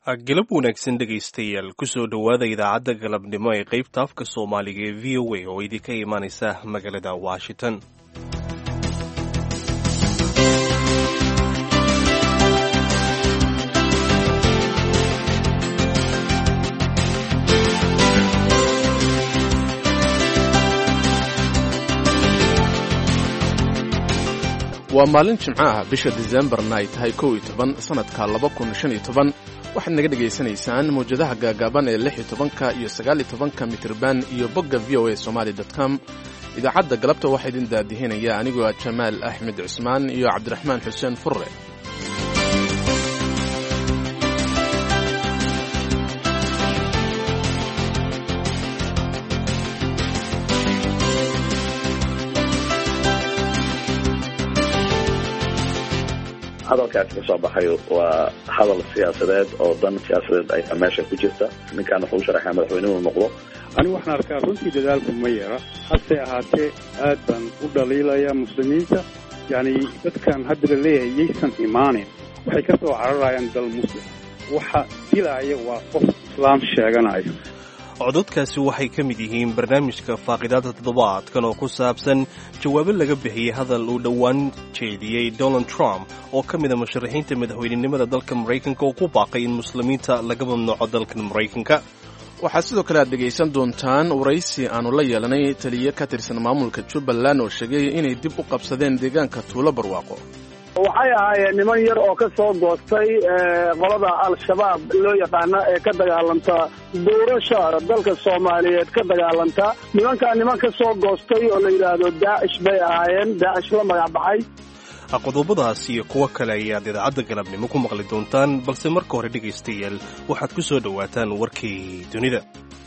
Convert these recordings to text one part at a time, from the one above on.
galab wanaagsan dhegaystayaal kusoo dhowaada idaacadda galabnimo ee qaybta afka soomaaliga ee v o a oo idinka imaanaysa magaalada washington waa maalin jimco ah bisha disembarna ay tahay kow iyo toban sannadka laba kun shan iyo toban waxaad naga dhegaysanaysaan mawjadaha gaagaaban ee lix iyo tobanka iyo sagaal iyo tobanka mitirban iyo bogga v o a somaali com idaacadda galabta waxaa idin daadihinaya anigoo ah jamaal axmed cusmaan iyo cabdiraxmaan xuseen furre hadalkaasi ka soo baxay waa hadal siyaasadeed oo dan siyaasadeed ayaa meesha ku jirta ninkaan wuxuu u sharaxaa madaxweynuhu noqdo anigu waxaan arkaa runtii dadaalku ma yara hase ahaatee aad baan u dhaliilaya muslimiinta yacni dadkan hadda la leeyahay yaysan imaanin waxay ka soo cararayaan dal muslim waxa dilaaya waa qof islaam sheeganayo cododkaasi waxay ka mid yihiin barnaamijka faaqidaada toddobaadkan oo ku saabsan jawaabo laga bixiyey hadal uu dhowaan jeediyey donald trump oo ka mida musharaxiinta madaxweynenimada dalka maraykanka oo ku baaqay in muslimiinta laga mamnuuco dalkan maraykanka waxaad sidoo kale aad dhegaysan doontaan waraysi aannu la yeelanay taliye ka tirsan maamulka jubbaland oo sheegay inay dib u qabsadeen deegaanka tuulo barwaaqo waxay ahaayeen niman yar oo ka soo goostay qolada al-shabaab loo yaqaana ee ka dagaalanta doorasha dalka soomaaliyeed ka dagaalanta nimankaa niman ka soo goostay oo la yidhaahdo daacish bay ahaayeen daacish la magac baxay qodobadaas iyo kuwo kale ayaad idaacadda galabnimo ku maqli doontaan balse marka hore dhegaystayaal waxaad ku soo dhowaataan warkii dunida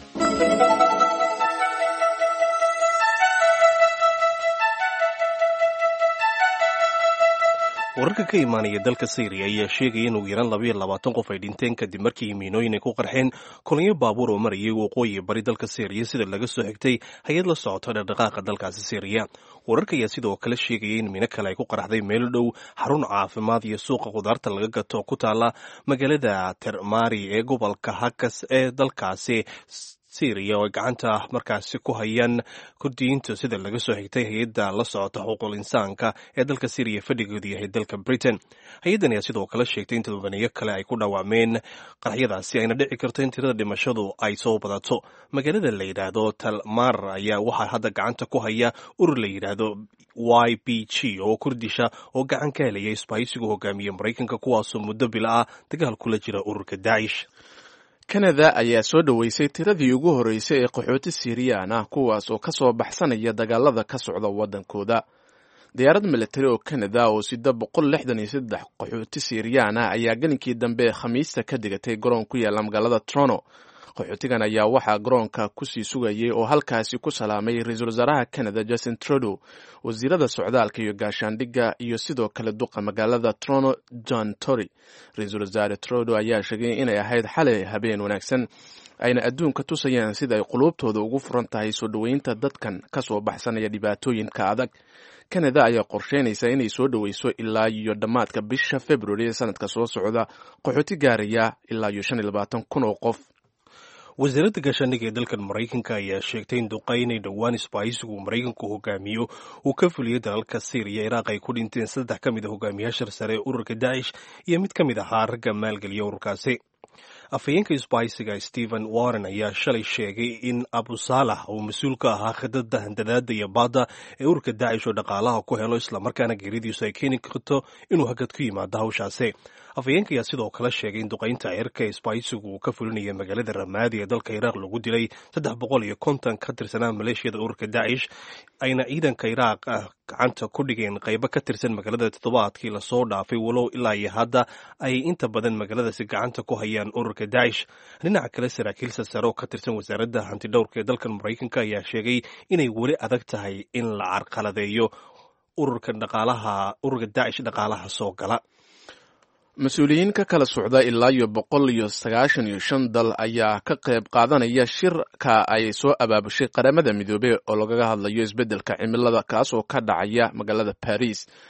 wararka ka imaanaya dalka syriya ayaa sheegaya in ugu yaraan labayo labaatan qof ay dhinteen kadib markii miinooyin ay ku qarxeen kolonyo baabuur oo marayay waqooyi bari dalka syriya sida laga soo xigtay hay-ad la socota dhaqdhaqaaqa dalkaasi syriya wararka ayaa sidoo kale sheegaya in miino kale ay ku qarxday meelo dhow xarun caafimaad iyo suuqa khudaarta laga gato ku taala magaalada termari ee gobolka hakas ee dalkaasi syriya oo ay gacanta markaasi ku hayaan kurdiyiinta sida laga soo xigtay hay-adda la socota xuquuqul insaanka ee dalka syriya fadhigoodu yahay dalka britain hay-addan ayaa sidoo kale sheegtay in todobaniyo kale ay ku dhawaameen qaraxyadaasi ayna dhici karto in tirada dhimashadu ay soo badato magaalada la yidhaahdo talmar ayaa waxaa hadda gacanta ku haya urur la yidhaahdo y b g oo kurdisha oo gacan ka helaya isbahaysigu hogaamiye maraykanka kuwaasoo muddo bila ah dagaal kula jira ururka daacish kanada ayaa soo dhoweysay tiradii ugu horreysay ee qaxooti siiriyaan ah kuwaas oo ka soo baxsanaya dagaalada ka socda waddankooda diyaarad militari oo kanada oo sida boqol lixdan iyo saddex qaxooti siiriyaan ah ayaa gelinkii dambe khamiista ka digatay garoon ku yaalla magaalada trono qaxootigan ayaa waxaa garoonka kusii sugayay oo halkaasi ku salaamay ra-iisul wasaaraha canada justin trudeau wasiirada socdaalka iyo gaashaandhigga iyo sidoo kale duqa magaalada trono john tory ra-iisul wasaare trudeau ayaa sheegay inay ahayd xalay habeen wanaagsan ayna adduunka tusayaan sida ay quluubtooda ugu furan tahay soo dhoweynta dadkan ka soo baxsanaya dhibaatooyinka adag canada ayaa qorsheynaysa inay soo dhoweyso ilaa iyo dhammaadka bisha february ee sanadka soo socda qaxooti gaaraya ilaa iyo shan iyo labaatan kun oo qof wasaaradda gaashaandhigga ee dalkan maraykanka ayaa sheegtay in duqaynay dhowaan isbahaysigu maraykanku hogaamiyo uu ka fuliyey dalalka syriya iraaq ay ku dhinteen saddex ka mid a hogaamiyaasha sare ee ururka daacish iyo mid ka mid ahaa ragga maalgeliya ururkaasi afhayeenka isbahaysiga stephen warren ayaa shalay sheegay in abusaalax uu mas-uul ka ahaa khidada handadaada iyo baadda ee ururka daacish oo dhaqaalaha ku helo islamarkaana geeridiisu ay keeni karto inuu hagad ku yimaado hawshaasi afhayeenka ayaa sidoo kale sheegay in duqaynta cirka ee isbahaysigu uu ka fulinaya magaalada ramaadi ee dalka iraaq lagu dilay saddex boqol iyo konton ka tirsanaa maleeshiyada ururka daacish ayna ciidanka iraaq gacanta ku dhigeen qaybo ka tirsan magaalada toddobaadkii lasoo dhaafay walow ilaa iyo hadda ay inta badan magaaladaasi gacanta ku hayaan ururka daacish dhinaca kale saraakiilsa sare oo ka tirsan wasaaradda hantidhowrka ee dalkan maraykanka ayaa sheegay inay weli adag tahay in la carqaladeeyo ururka dhaqaalaha ururka daacish dhaqaalaha soo gala mas-uuliyiin ka kala socda ilaa iyo boqol iyo sagaashan iyo shan dal ayaa ka qayb qaadanaya shirka ay soo abaabushay qaramada midoobey oo lagaga hadlayo isbeddelka cimilada kaas oo ka dhacaya magaalada baris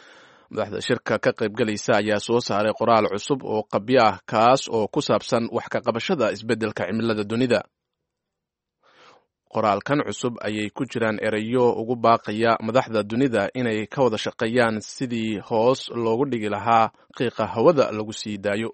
madaxda shirka ka qaybgalaysa ayaa soo saaray qoraal cusub oo qabyo ah kaas oo ku saabsan wax ka qabashada isbeddelka cimilada dunida qoraalkan cusub ayay ku jiraan erayo ugu baaqaya madaxda dunida inay ka wada shaqeeyaan sidii hoos loogu dhigi lahaa qiiqa hawada lagu sii daayo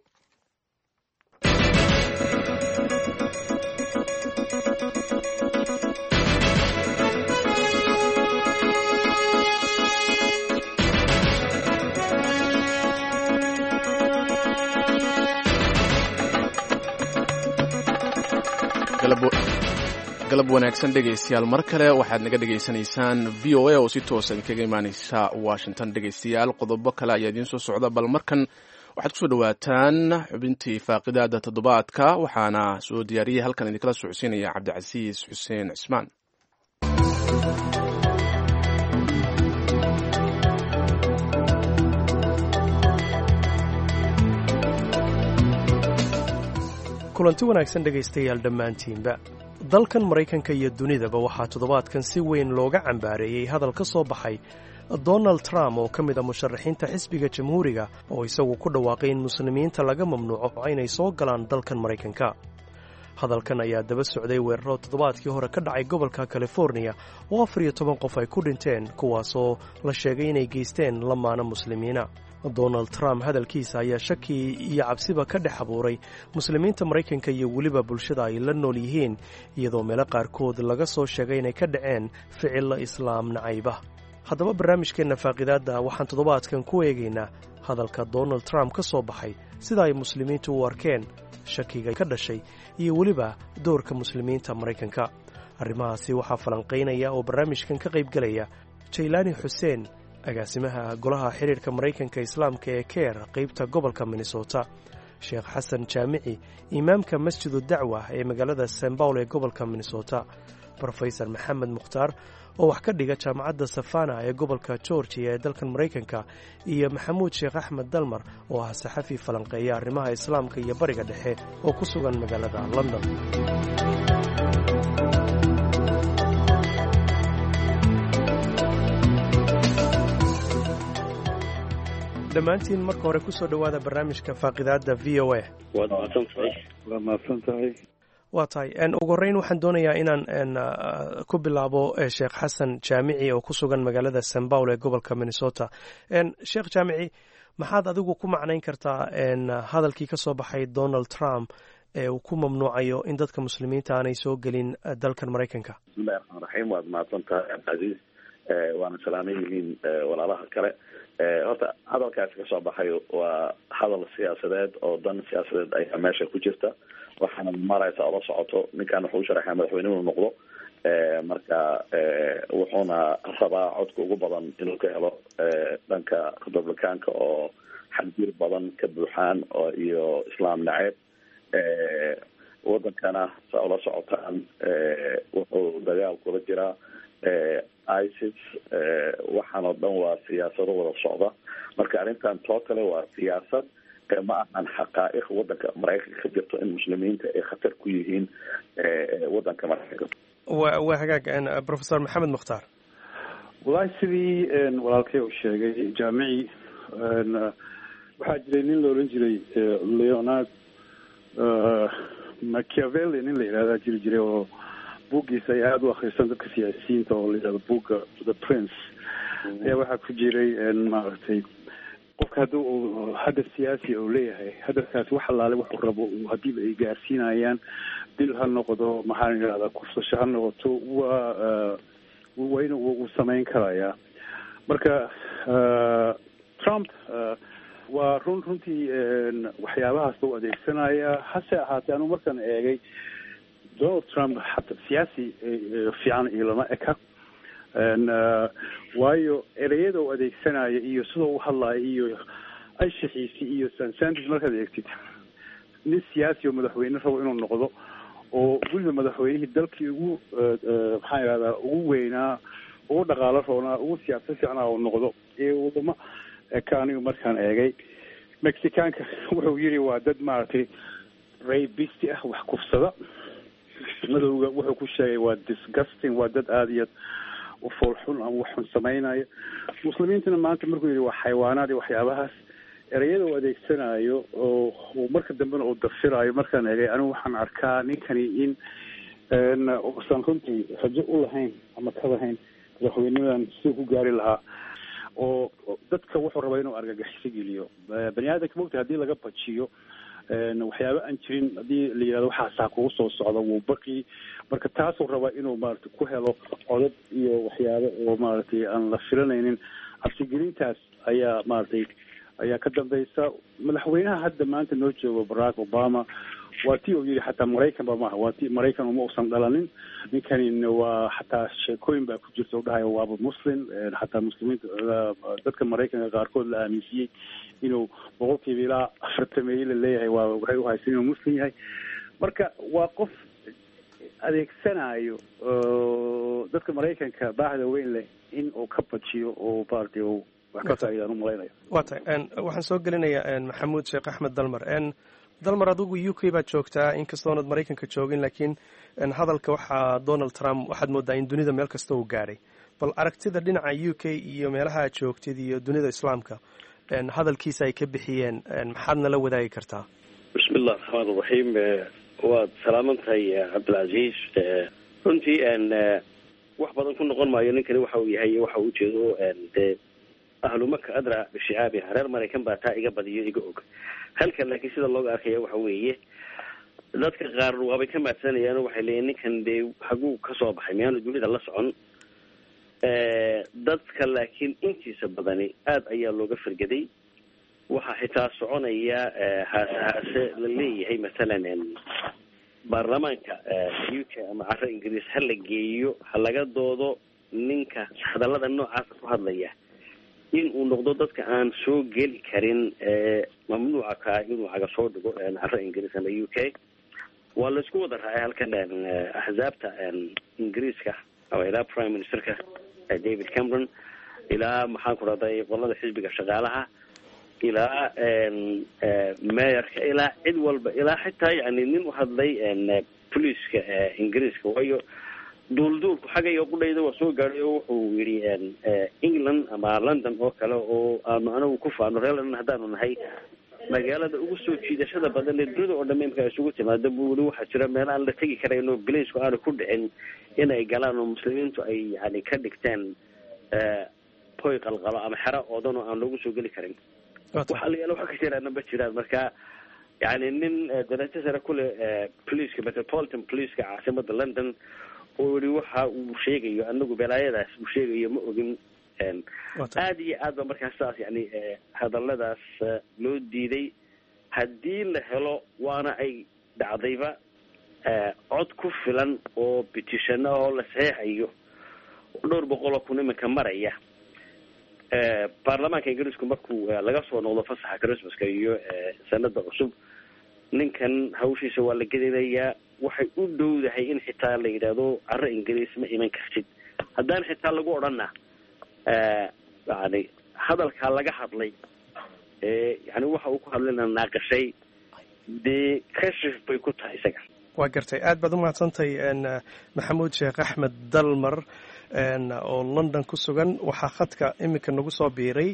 galab wanaagsan dhegaystayaal mar kale waxaad naga dhegaysanaysaan v o a oo si toosa idinkaga imaaneysa washington dhegaystayaal qodobo kale ayaa idiin soo socda bal markan waxaad kusoo dhawaataan xubintii faaqidaada toddobaadka waxaana soo diyaariyey halkan idinkala socodsiinaya cabdicasiis xuseen cismaan kulanti wanaagsan dhegaystayaal dhammaantiinba dalkan maraykanka iyo dunidaba waxaa toddobaadkan si weyn looga cambaareeyey hadal ka soo baxay donald trump oo ka mid a musharaxiinta xisbiga jamhuuriga oo isagu ku dhawaaqay in muslimiinta laga mamnuuco inay soo galaan dalkan maraykanka hadalkan ayaa daba socday weeraro toddobaadkii hore ka dhacay gobolka californiya oo afar iyo toban qof ay ku dhinteen kuwaasoo la sheegay inay geysteen lamaana muslimiina donald trump hadalkiisa ayaa shaki iyo cabsiba ka dhex abuuray muslimiinta maraykanka iyo weliba bulshada ay la nool yihiin iyadoo meelo qaarkood laga soo sheegay inay ka dhaceen ficilla islaam nacayba haddaba barnaamijkeenna faaqidaadda waxaan toddobaadkan ku eegaynaa hadalka donald trump ka soo baxay sida ay muslimiintu u arkeen shakiga ka dhashay iyo weliba doorka muslimiinta maraykanka arrimahaasi waxaa falanqaynaya oo barnaamijkan ka qaybgelaya jaylaani xuseen agaasimaha golaha xidhiirka maraykanka islaamka ee keer qaybta gobolka minnesota sheekh xasan jaamici imaamka masjidu dacwa ee magaalada san bawl ee gobolka minnesota rofesor maxamed mukhtaar oo wax ka dhiga jaamacadda safana ee gobolka georgiya ee dalkan maraykanka iyo maxamuud sheekh axmed dalmar oo ah saxafi falanqeeya arrimaha islaamka iyo bariga dhexe oo ku sugan magaalada london dhammaantiin marka hore kusoo dhowaada barnaamijka faaqidaadda v o a waad mahadsantahay waa mahadsan tahay waa tahay ugu horreyn waxaan doonayaa inaan ku bilaabo sheekh xasan jaamici oo ku sugan magaalada san bawl ee gobolka minnesota sheekh jaamici maxaad adigu ku macnayn kartaa hadalkii ka soo baxay donald trump ee uu ku mamnuucayo in dadka muslimiinta aanay soo gelin dalkan maraykanka bismillahi raxmaan raxiim waad mahadsan tahay cabdicasiis waana salaaman yihiin walaalaha kale horta hadalkaasi kasoo baxay waa hadal siyaasadeed oo dan siyaasadeed ayaa meesha ku jirta waxaana maraysa ola socoto ninkan wuxuu u sharaxaya madaxweyne inuu noqdo marka wuxuuna rabaa codka ugu badan inuu ka helo dhanka republicaanka oo xadjir badan ka buuxaan oo iyo islaam naceeb wadankana sa ula socotaan wuxuu dagaal kula jiraa isis waxaan oo dhan waa siyaasado wada socda marka arrintan totale waa siyaasad ma ahan xaqaa'iq wadanka maraykanka ka jirto in muslimiinta ay khatar ku yihiin wadanka maraykanka wa waa hagaag professor maxamed mukhtaar wallaahi sidii walaalkay uu sheegay jaamici waxaa jiray nin la odhan jiray leonard machiavelli nin la yidhahdaa jiri jiray oo buuggiisa ay aada u akrisan dadka siyaasiyiinta oo la yidhahdo buugga the prince ayaa waxaa ku jiray maaragtay qofka haddii uu hadaf siyaasi uu leeyahay hadafkaasi wax allaale wuxuu rabo haddiiba ay gaarsiinayaan dil ha noqdo maxaan idhahdaa kufsasho ha noqoto waa waa in uu samayn karayaa marka trump waa run runtii waxyaabahaasba u adeegsanaya hase ahaatee anuu markaan eegay donald trump xata siyaasi fiican iyo lama eka waayo ereyada uu adeegsanaya iyo sida u hadlaya iyo anshaxiisi iyo sansantis markaad eegtid nin siyaasi oo madaxweyne rabo inuu noqdo oo weliba madaxweynihii dalkii ugu maxaan ihahdaa ugu weynaa ugu dhaqaalo roonaa ugu siyaasa fiicnaa uu noqdo ee wadamo eka anigu markaan eegay mexicaanka wuxuu yidhi waa dad maaragtay raybisti ah wax kufsada madowga wuxuu ku sheegay waa disgusting waa dad aada iyo foolxun ama wax xun samaynayo muslimiintuna maanta markuu yidhi waa xayawaanaad iyo waxyaabahaas ereyada uu adeegsanayo oo marka dambena uu dafirayo markaan egay anigu waxaan arkaa ninkani in uusan runtii rajo u lahayn ama ka lahayn madaxweynimadan siduu ku gaari lahaa oo dadka wuxuu rabaa inuu argagaxiso geliyo bani aadamka mogta hadii laga bajiyo waxyaaba aan jirin haddii la yihahdo waxaasaa kugu soo socda wuu baqi marka taasuu rabaa inuu maaragtay ku helo codad iyo waxyaabo oo maaragtay aan la filanaynin cabsigelintaas ayaa maaragtay ayaa ka dambeysa madaxweynaha hadda maanta noo joogo barack obama waa ti uu yidhi xataa maraykan ba maaha waa ti maraykan uma usan dhalanin ninkanin waa xataa sheekooyin baa ku jirta u dhahayo waaba muslim xataa muslimiinta dadka maraykanka qaarkood la aaminsiiyey inuu boqolkiiba ilaa afartameeye la leeyahay waa waxay uhaysan inuu muslim yahay marka waa qof adeegsanayo dadka maraykanka baahda weyn leh in uu ka bajiyo oo maaragtay uu wax ka faa'iidaan u malaynayo waa tahay waxaan soo gelinayaa maxamuud sheekh axmed dalmar dalmar adigu u k baad joogtaa inkastoonad maraykanka joogin laakiin hadalka waxaa donald trump waxaad moodaa in dunida meel kasta uu gaadhay bal aragtida dhinaca u k iyo meelaha aad joogtid iyo dunida islaamka hadalkiisa ay ka bixiyeen maxaad nala wadaagi kartaa bismi illah raxmaan iraxiim waad salaaman tahay cabdilcaziiz runtii wax badan ku noqon maayo ninkani waxa uu yahay waxa uu ujeedo dee ahlu maka adra bishicaabiha reer maraykan baa taa iga badiyo iga og halkan laakiin sida looga arkaya waxa weeye dadka qaar waabay ka maadsanayaan waxay leeyiin ninkan dee haguu kasoo baxay miyaanu dunida la socon dadka laakiin intiisa badani aada ayaa looga fargaday waxaa xitaa soconaya haase haase la leeyahay masalan baarlamaanka u k ama caro ingiriis ha la geeyo ha laga doodo ninka hadallada noocaasa ku hadlaya in uu noqdo dadka aan soo geli karin mamnuuca ka inuu caga soo dhigo caro ingiriis ama u k waa laisku wada raacay halkan axzaabta ingiriiska ama ilaa prime ministerka david cameron ilaa maxaan ku rahday qolada xisbiga shaqaalaha ilaa meyorka ilaa cid walba ilaa xitaa yani nin u hadlay poliiska ingiriiska waayo duulduulku xaggayo qudhayda waa soo gaadhay oo wuxuu yidhi england ama london oo kale oo aanu anagu ku faano reer london haddaanu nahay magaalada ugu soo jiidashada badan ee dunida oo dhamme imka isugu timaada bu weli waxaa jira meel aan la tegi karayn oo balaysku aanu ku dhicin inay galaan oo muslimiintu ay yani ka dhigteen hoy qalqalo ama xero oodan oo aan loogu soo geli karin waxa la yaala waxa ka jiraana ma jiraan marka yani nin darajo sare kule poliiska metropolitan poliiska caasimada london oo yihi waxa uu sheegayo anagu belaayadaas uu sheegayo ma ogin aada iyo aad ba markaas saas yani hadaladaas loo diiday haddii la helo waana ay dhacdayba cod ku filan oo bitishano oo la saxeexayo oo dhowr boqol oo kun iminka maraya baarlamaanka ingiriisku markuu laga soo noqdo fasaxa christmaska iyo sanada cusub ninkan hawshiisa waa la gelinayaa waxay u dhowdahay in xitaa la yidhaahdo caro ingiriis ma iman kartid haddaan xitaa lagu odhana yani hadalkaa laga hadlay yani waxa uu ku hadlayna naaqashay dee kashif bay ku tahay isaga waa gartay aad baad umahadsantahay maxamuud sheekh axmed dalmar oo london ku sugan waxaa khadka iminka nagu soo biiray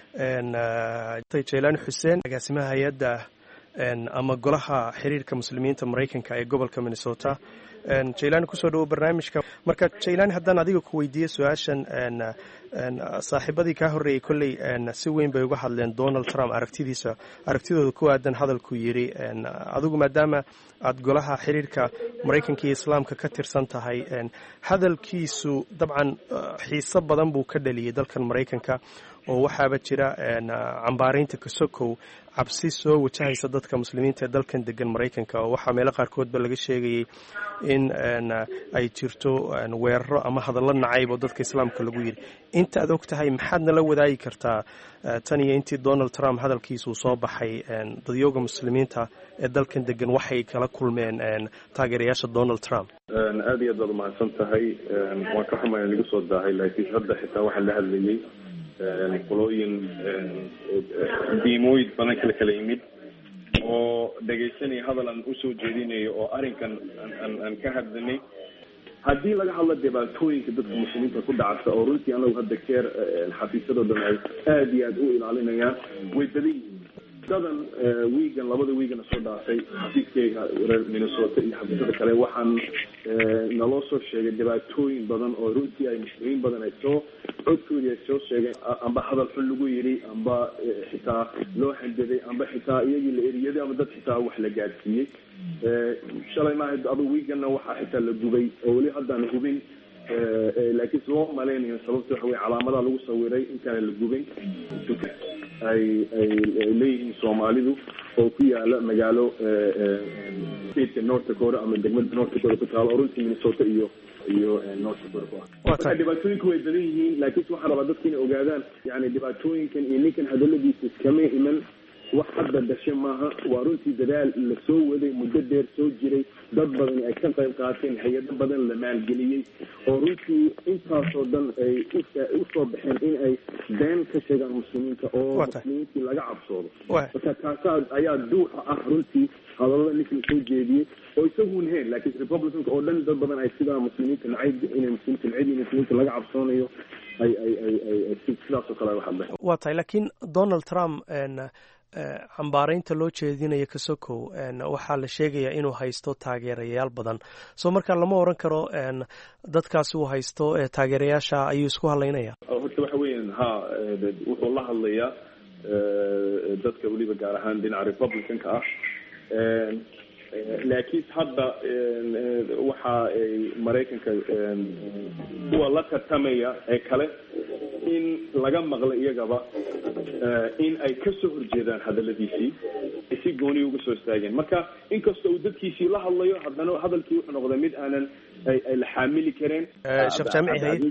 jelaani xuseen agaasimaha hay-adda ama golaha xiriirka muslimiinta maraykanka ee gobolka minnesota jaylaani kusoo dhawo barnaamijka marka jaylaani haddaan adiga ku weydiiye su-aashan saaxiibadii kaa horreeyey kolley si weyn bay uga hadleen donald trump aragtidiisa aragtidooda ku aadan hadalku yidhi adigu maadaama aad golaha xiriirka maraykanka iyo islaamka ka tirsan tahay hadalkiisu dabcan xiiso badan buu ka dhaliyey dalkan maraykanka oo waxaaba jira cambaaraynta kasokow cabsi soo wajahaysa dadka muslimiinta ee dalkan degan maraykanka oo waxaa meelo qaarkoodba laga sheegayay in ay jirto weeraro ama hadallo nacayb oo dadka islaamka lagu yidhi inta aad og tahay maxaad nala wadaagi kartaa tan iyo intii donald trump hadalkiisuu soo baxay dadyooga muslimiinta ee dalkan degan waxay kala kulmeen taageerayaasha donald trump aada iyo aad baad umahadsan tahay waan ka xumaya lagu soo daahay laakiin hadda xitaa waxaa la hadlayay qolooyin diimooyin badan kala kala yimid oo dhegaysanaya hadal aan usoo jeedinayo oo arrinkan aan aan ka hadlanay haddii laga hadlo dhibaatooyinka dadka muslimiinta ku dhacsa oo runtii anagu hadda keer xafiisyadoo dhan ay aada iyo aada u ilaalinayaan way badan yihiin dadan wiigan labada wiigana soo dhaafay xafiiskeyga reer minnesota iyo xafiisyada kale waxaan naloo soo sheegay dhibaatooyin badan oo runtii ay muslimiin badan ay soo codkoodii ay soo sheegeen amba hadal xun lagu yidhi amba xitaa loo handaday amba xitaa iyagii la eriyaday ama dad xitaa wax la gaadsiiyey shalay maaha adu wiiganna waxaa xitaa la gubay oo weli haddaan hubin laakiin loo malaynayo sababta waxa wey calaamadaha lagu sawiray intaana la gubin ay ay leeyihiin soomaalidu oo ku yaala magaalo stateka north dakota ama degmada north dakota ku taalo oo runtii minnesota iyo iyo north dakota ku ah marka dhibaatooyinku way badan yihiin laakiinse waxaan rabaa dadka inay ogaadaan yani dhibaatooyinkan iyo ninkan hadaladiisa iskama iman wax hadda dhashe maaha waa runtii dadaal la soo waday muddo dheer soo jiray dad badan ay ka qayb qaateen hay-ado badan la maalgeliyey oo runtii intaasoo dhan ay usoo baxeen in ay been ka sheegaan muslimiinta oo muslimiintii laga cabsoodo marka taasaa ayaa duuxa ah runtii hadalada ninka la soo jeediyey oo isagun heen laakiin republicanka oo dhan dad badan ay sidaa muslimiinta nacayb inay muslimiinta nacayb iyo muslimiinta laga cabsoonayo ay ay ay ay sidaasoo kale wax hadleen waa tahay laakiin donald trump cambaaraynta loo jeedinayo kasokow waxaa la sheegayaa inuu haysto taageerayaal badan soo markaa lama oran karo dadkaasi uu haysto taageerayaasha ayuu isku hadlaynaya horta waxa weeyaan ha wuxuu la hadlayaa dadka weliba gaar ahaan dhinaca republicanka ah laakiin hadda waxa ay maraykanka kuwa la tartamaya ee kale in laga maqlo iyagaba in ay kasoo horjeedaan hadaladiisii ay si gooniya uga soo istaageen marka inkastoo uu dadkiisii la hadlayo haddana hadalkii wuxuu noqday mid aanan ay la xaamili kareen sheekh jaamici hay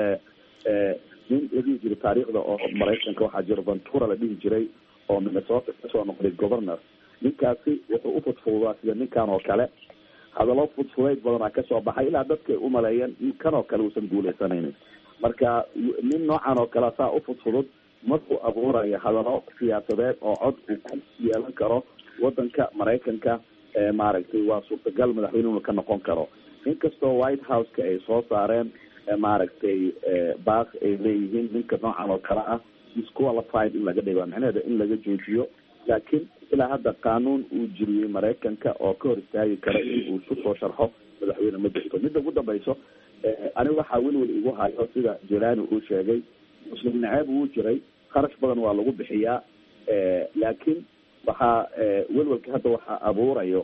nin la dhihi jiray taariikhda oo maraykanka waxaa jira ventura la dhihi jiray oo minnesota kasoo noqday governor ninkaasi wuxuu u fudfududaa sida ninkan oo kale hadallo fudfudayd badanaa kasoo baxay ilaa dadka ay umaleeyeen in kan oo kale uusan guuleysanaynin marka nin noocan oo kale saa u fudfudud markuu abuurayo hadallo siyaasadeed oo cod uu ku yeelan karo wadanka maraykanka maaragtay waa suurtagal madaxweyne inuu ka noqon karo inkastoo white house-ka ay soo saareen maaragtay baas ay leeyihiin ninka noocan oo kale ah disqualified in laga dhigo macnaheeda in laga joojiyo laakiin ilaa hadda qaanuun uu jiriyey maraykanka oo ka hor istaagi kara in uu isku soo sharxo madaxweyne ma jirto midda ugu dambayso aniga waxaa welwel igu hayo sida jelani uu sheegay muslim naceeb wuu jiray kharash badan waa lagu bixiyaa laakiin waxaa welwelka hadda waxaa abuurayo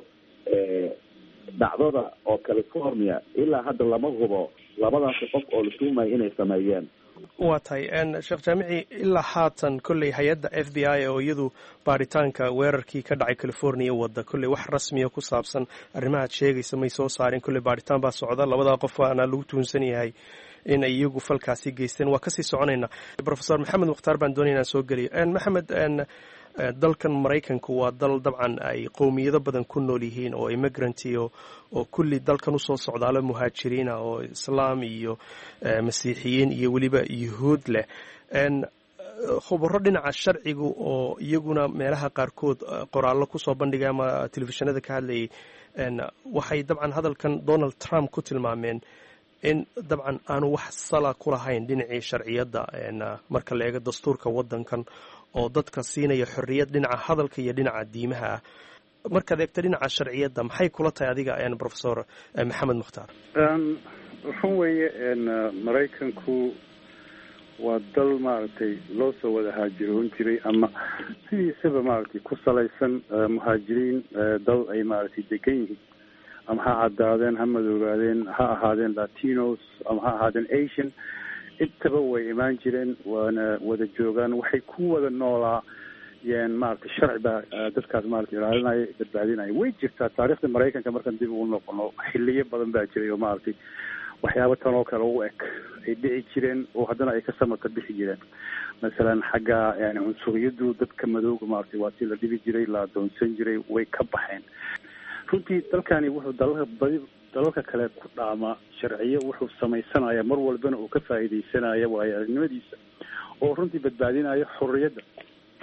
dhacdada oo california ilaa hadda lama hubo labadaasi qof oo la tuumayo inay sameeyeen waa tahay sheekh jaamici ilaa haatan kolley hay-adda f b i oo iyadu baaritaanka weerarkii ka dhacay california wadda kolley wax rasmiya ku saabsan arrimahaad sheegaysa may soo saareen kolley baaritaan baa socda labadaa qof waana lagu tuunsan yahay in ay iyagu falkaasi geysteen waa kasii soconaynaa rofesor maxamed mukhtaar baan doonaya inaan soo geliyo maxamed dalkan maraykanku waa dal dabcan ay qowmiyado badan ku nool yihiin oo immigrant iyo oo kulli dalkan usoo socdaalo muhaajiriina oo islaam iyo masiixiyiin iyo weliba yuhuud leh khubaro dhinaca sharcigu oo iyaguna meelaha qaarkood qoraallo kusoo bandhigay ama telefishinada ka hadlayay waxay dabcan hadalkan donald trump ku tilmaameen in dabcan aanu wax sala ku lahayn dhinacii sharciyadda marka la eego dastuurka waddankan oo dadka siinaya xorriyad dhinaca hadalka iyo dhinaca diimaha ah markaad eegto dhinaca sharciyadda maxay kula tahay adiga professor maxamed mukhtaar waxan weeye maraykanku waa dal maaragtay loo soo wada haajiroon jiray ama sidiisaba maaragtay ku salaysan muhaajiriin dal ay maaragtay degan yihiin ama ha caddaadeen ha madoogaadeen ha ahaadeen latinos ama ha ahaadeen asian intaba way imaan jireen waana wada joogaan waxay ku wada noolaa yeen maaragtay sharci baa dadkaas maaragtay ilaalinaya badbaadinaya way jirtaa taariikhda maraykanka markaan dib ugu noqono xiliyo badan baa jiray oo maaragtay waxyaaba tan oo kale u eg ay dhici jireen oo haddana ay ka samata bixi jireen masalan xagga yani cunsuriyadu dadka madooga maaragtay waa si la dhibi jiray la adoonsan jiray way ka baxeen runtii dalkani wuxuu dalalka badi dalalka kale ku dhaamaa sharciyo wuxuu samaysanaya mar walbana uu ka faa'iidaysanaya waayo aragnimadiisa oo runtii badbaadinaya xorriyadda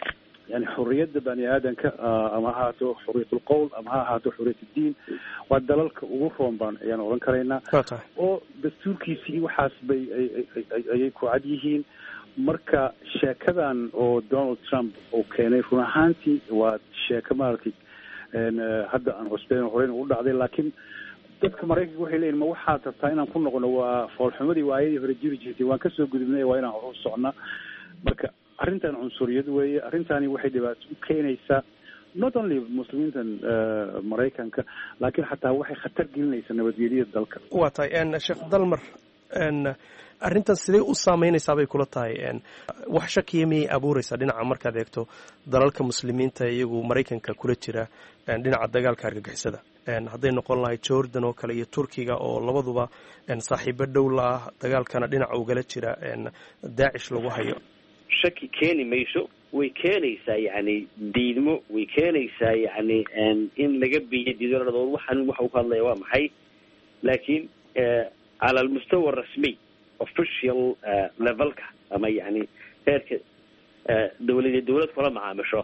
yani xorriyadda bani aadanka ama ha ahaato xorriyatul qowl ama ha ahaato xorriyat diin waa dalalka ugu roon baan ayaan odhan karaynaa oo dastuurkiisii waxaas bay ayay ku cad yihiin marka sheekadan oo donald trump uu keenay run ahaantii waa sheeko maaragtay hadda aan cusbeyn horeyn u dhacday laakiin dadka maraykanka waxay leeyihin ma waxaad rabtaa inaan ku noqono waa foolxumadii waayadii hore jiri jirtay waan kasoo gudubnay waa inaan hor u socnaa marka arrintan cunsuriyad weeye arrintani waxay dhibaato u keenaysaa not only muslimiintan maraykanka laakiin xataa waxay khatar gelinaysaa nabadgelyada dalka waa tahay sheekh dalmar arrintan sidee u saameynaysaa bay kula tahay wax shakiya miyay abuureysaa dhinaca markaad eegto dalalka muslimiinta iyagu maraykanka kula jira dhinaca dagaalka argagixisada hadday noqon lahay jordan oo kale iyo turkiga oo labaduba saaxiibo dhow la ah dagaalkana dhinaca ugala jira daacish lagu hayo shaki keeni mayso way keenaysaa yacni diidmo way keenaysaa yacni in laga biyo diidoladood waxaan waxa uu ka hadlaya waa maxay laakiin cala almustawa rasmiy official levelka ama yani heerka dawlad dawlad kula macaamisho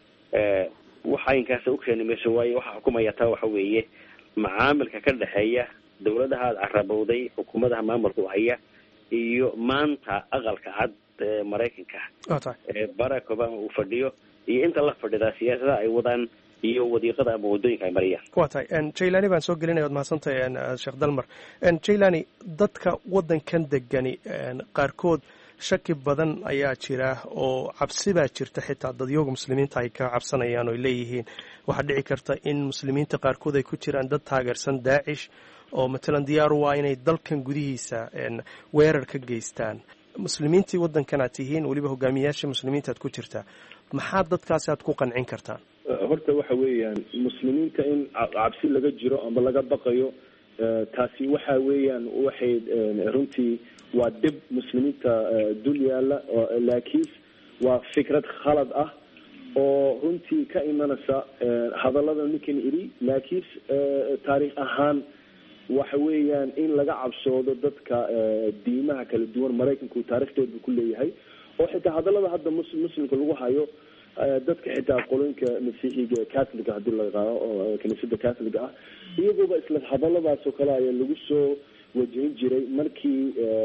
waxa inkaasa u keeni mayso waayo waxa xukumaya taa waxa weeye macaamilka ka dhexeeya dawladaha aada carabowday xukuumadaha maamulka u haya iyo maanta aqalka cad ee maraykanka ee barack obama uu fadhiyo iyo inta la fadhidaa siyaasadaha ay wadaan iyo wadiiqada ama waddooyinka ay mariyaan waa tahay jailani baan soo gelinaya od mahadsantahay sheekh dalmar jailani dadka waddankan degani qaarkood shaki badan ayaa jira oo cabsi baa jirta xitaa dadyooga muslimiinta ay ka cabsanayaan oy leeyihiin waxaa dhici karta in muslimiinta qaarkood ay ku jiraan dad taageersan daacish oo matalan diyaar u ah inay dalkan gudihiisa weerar ka geystaan muslimiintii waddankan aad tihiin weliba hogaamiyayaasha muslimiinta aad ku jirtaa maxaa dadkaasi aad ku qancin kartaan horta waxa weeyaan muslimiinta in cabsi laga jiro ama laga baqayo taasi waxa weeyaan waxay runtii waa dhib muslimiinta dul yaala laakiin waa fikrad khalad ah oo runtii ka imanaysa hadallada ninkan idhi laakiin taariikh ahaan waxa weeyaan in laga cabsoodo dadka diimaha kala duwan maraykanku taarikhdeedu ku leeyahay oo xitaa hadallada hadda mus muslimka lagu hayo dadka xitaa qoloyinka masiixiga catholiga hadii la yaqaano oo kiniisada catholiga ah iyaguba isla hadalladaas oo kale ayaa lagu soo wajihin jiray markii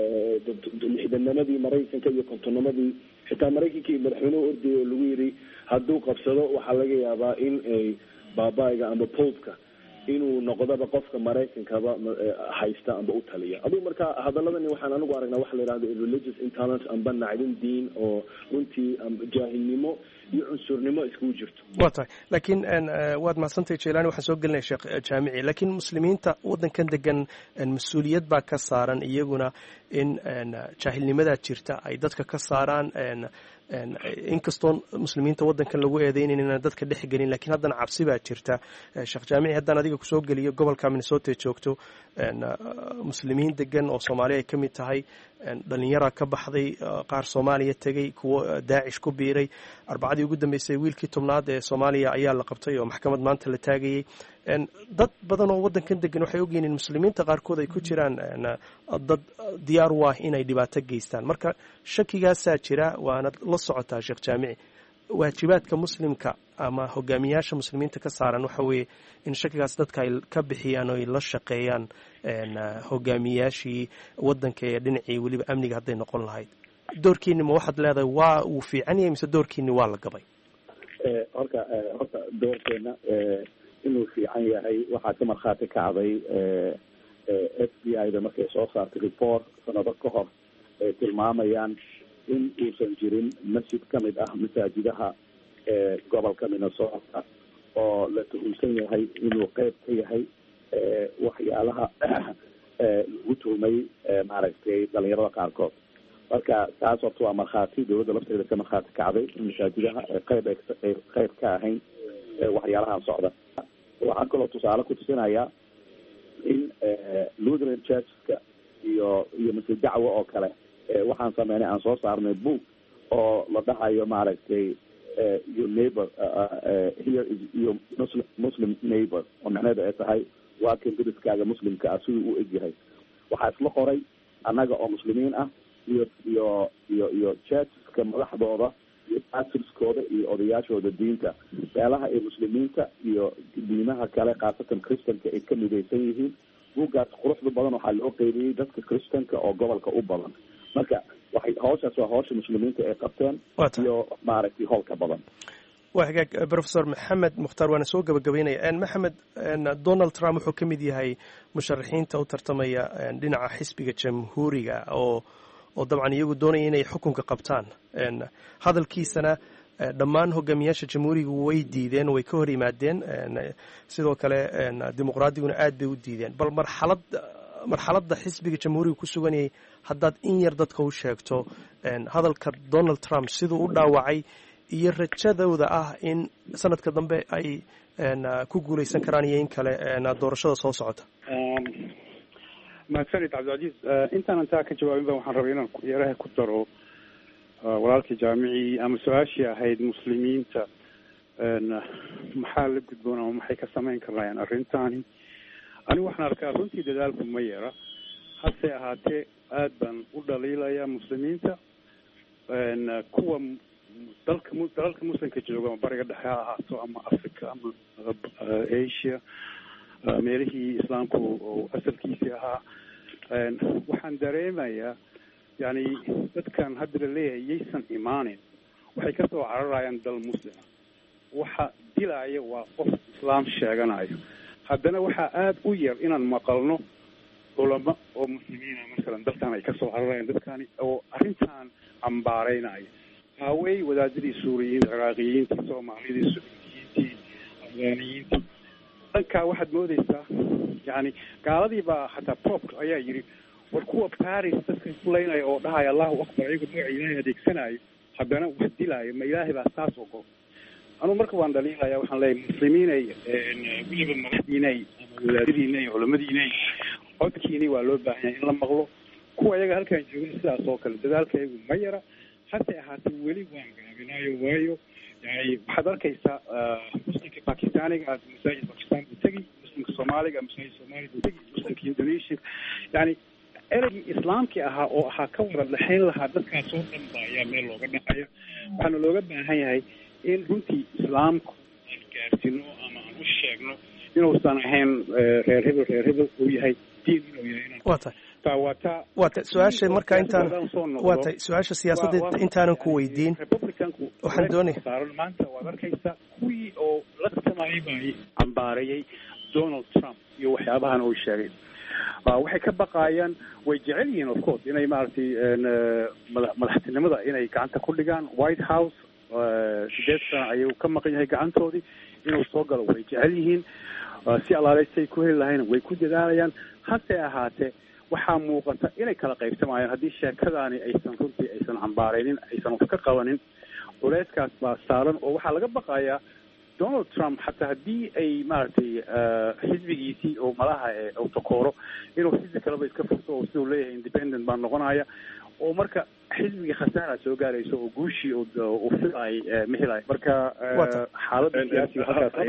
lixdanamadii maraykanka iyo kontonamadii xitaa maraykankii madaxweynehu ordayay oo lagu yidhi hadduu qabsado waxaa laga yaabaa in ay baabaayga ama popka inuu noqdoba qofka maraykankaba haysta amba u taliya adugu marka hadaladani waxaan anigu aragnaa waxa la yihahdo religious intolerance amba nacdin diin oo runtii jaahilnimo iyo cunsurnimo iskugu jirto wa tahay laakiin waad mahadsantahay jelani waxaan soo gelinaya sheekh jaamici laakiin muslimiinta waddankan degan mas-uuliyad baa ka saaran iyaguna in jaahilnimadaa jirta ay dadka ka saaraan inkastoo muslimiinta waddankan lagu eedeynayn inaan dadka dhex gelin lakiin haddana cabsi baa jirta sheekh jaamici haddaan adiga kusoo geliyo gobolka minnesota joogto muslimiin degan oo soomaaliya ay ka mid tahay dhallinyaraa ka baxday qaar soomaaliya tegey kuwo daacish ku biiray arbacadii ugu dambeysay wiilkii tobnaad ee soomaaliya ayaa la qabtay oo maxkamad maanta la taagayey dad badan oo waddankan degan waxay ogyihiin in muslimiinta qaarkood ay ku jiraan dad diyaar u ah inay dhibaato geystaan marka shakigaasaa jira waana la socotaa sheekh jaamici waajibaadka muslimka ama hogaamiyaasha muslimiinta ka saaran waxa weeye in shakigaas dadka ay ka bixiyaan oo ay la shaqeeyaan hogaamiyaashii waddanka ee dhinacii weliba amniga hadday noqon lahayd doorkiini ma waxaad leedahay waa uu fiican yahay mise doorkiini waa la gabay horta horta doorkeena inuu fiican yahay waxaa ka markhaati kacday f b i da markay soo saartay report sanado ka hor ay tilmaamayaan in uusan jirin masjid ka mid ah masaajidaha gobolka minnesota oo la tuhumsan yahay inuu qeyb ka yahay waxyaalaha lagu tuhmay maaragtay dhalinyarada qaarkood marka taas horta waa markhaati dawladda lafteeda ka markhaati kacday in masaajidaha qeyb ay qeyb ka ahayn waxyaalahan socda waxaan kaloo tusaale ku tusinayaa in lutheran churcheska iyo iyo masjid dacwo oo kale waxaan sameynay aan soo saarnay book oo la dhahayo maaragtay your neighbor here is your muslim muslim neighbor oo macnaheedu ay tahay waa kan deriskaaga muslimka ah siduu u egyahay waxaa isla qoray annaga oo muslimiin ah iyo iyo iyo iyo churcheska madaxdooda iyo pastorskooda iyo odayaashooda diinta meelaha ay muslimiinta iyo diimaha kale khaasatan christanka ay ka midaysan yihiin buuggaas quruxda badan waxaa loo qeybiyey dadka christanka oo gobolka u badan marka waxay hawshaas waa hawsha muslimiinta ay qabteen iyo maaragtay howlka badan waa hagaag professor maxamed mukhtaar waana soo gabagabeynaya maxamed donald trump wuxuu ka mid yahay musharaxiinta u tartamaya dhinaca xisbiga jamhuuriga oo oo dabcan iyagu doonaya inay xukunka qabtaan hadalkiisana dhammaan hogaamiyaasha jamhuuriga way diideen way ka hor yimaadeen sidoo kale dimuqraadiguna aad bay u diideen bal marxalad marxaladda xisbiga jamhuuriga ku suganayay haddaad in yar dadka u sheegto hadalka donald trump siduu u dhaawacay iyo rajadooda ah in sanadka dambe ay ku guuleysan karaan iyo in kale doorashada soo socota mahadsanid cabdilcaziiz intaanan taa ka jawaabin ba waxaan rabay inaan yaraha ku daro walaalkii jaamicii ama su-aashii ahayd muslimiinta maxaa la gudboon ama maxay ka samayn karayaan arrintaani anigu waxaan arkaa runtii dadaalku ma yara hase ahaatee aad baan u dhaliilaya muslimiinta kuwa dalka dalalka muslimka jooga ama bariga dhexe ha ahaato ama africa ama asia meelihii islaamku oo asalkiisii ahaa waxaan dareemayaa yani dadkan hadda la leeyahay yaysan imaanin waxay kasoo cararayaan dal muslima waxa dilaya waa qof islaam sheeganayo haddana waxaa aada u yar inaan maqalno culamo oo muslimiina masalan dalkan ay kasoo cararayaan dadkani oo arrintan cambaareynaya haawey wadaadadii suuriyiinta ciraaqiyiintii soomaalidii suudiyiintii afgaaniyiintii dhankaa waxaad moodeysaa yani gaaladii baa hataa popka ayaa yidhi war kuwa paris dadka kulaynaya oo dhahaya allahu akbar iyago magaca ilaahay adeegsanayo haddana wax dilaayo ma ilaahay baa saas ogo anugu marka waan dhaliilaya waxaan leeyahy muslimiinay weliba madaxdiinay ama wadaadadiinay culamadiinay codkiini waa loo baahan yahay in la maqlo kuwa iyaga halkaan joogana sidaas oo kale dadaalkaygu ma yara hase ahaatee weli waan gaabinaayo waayo yani waxaad arkaysaa muslimka bakistaaniga aad masaajid bakistan buu tegi muslimka soomaaliga masaajid soomaaliya buu tegi muslimka indonesia yani ereygii islaamkii ahaa oo ahaa ka wada dhexayn lahaa dadkaas oo dhan ba ayaa meel looga dhacaya waxaana looga baahan yahay in runtii islaamku aan gaarsino ama aan u sheegno inuusan ahayn reer hebel reer hebel uu yahay diin inuu yahay inaan waa tahay waa taa waa tay su-aasha marka intaan waa tay su-aasha siyaasadda intaanan ku weydiin republicanku waxaan doonaya saaran maanta waad arkaysaa kuwii oo la tartamayay baa cambaareeyay donald trump iyo waxyaabahan uu sheegay waxay ka baqaayaan way jecel yihiin of course inay maaragtay mada madaxtinimada inay gacanta ku dhigaan white house sideed sana ayuu ka maqan yahay gacantoodii inuu soo galo way jecel yihiin si alaaleystay ku heli lahayn way ku dadaalayaan hase ahaatee waxaa muuqata inay kala qaybsamayaan haddii sheekadaani aysan runtii aysan cambaaraynin aysan wax ka qabanin culeyskaas baa saaran oo waxaa laga baqayaa donald trump xataa haddii ay maaragtay xisbigiisii oo malaha uu takooro inuu xisbi kaleba iska furto oo siduu leeyahay independent baa noqonaya oo marka xisbigii khasaara soo gaarayso oo guushii uu filaay ma helayo marka xaaladda siyaasiga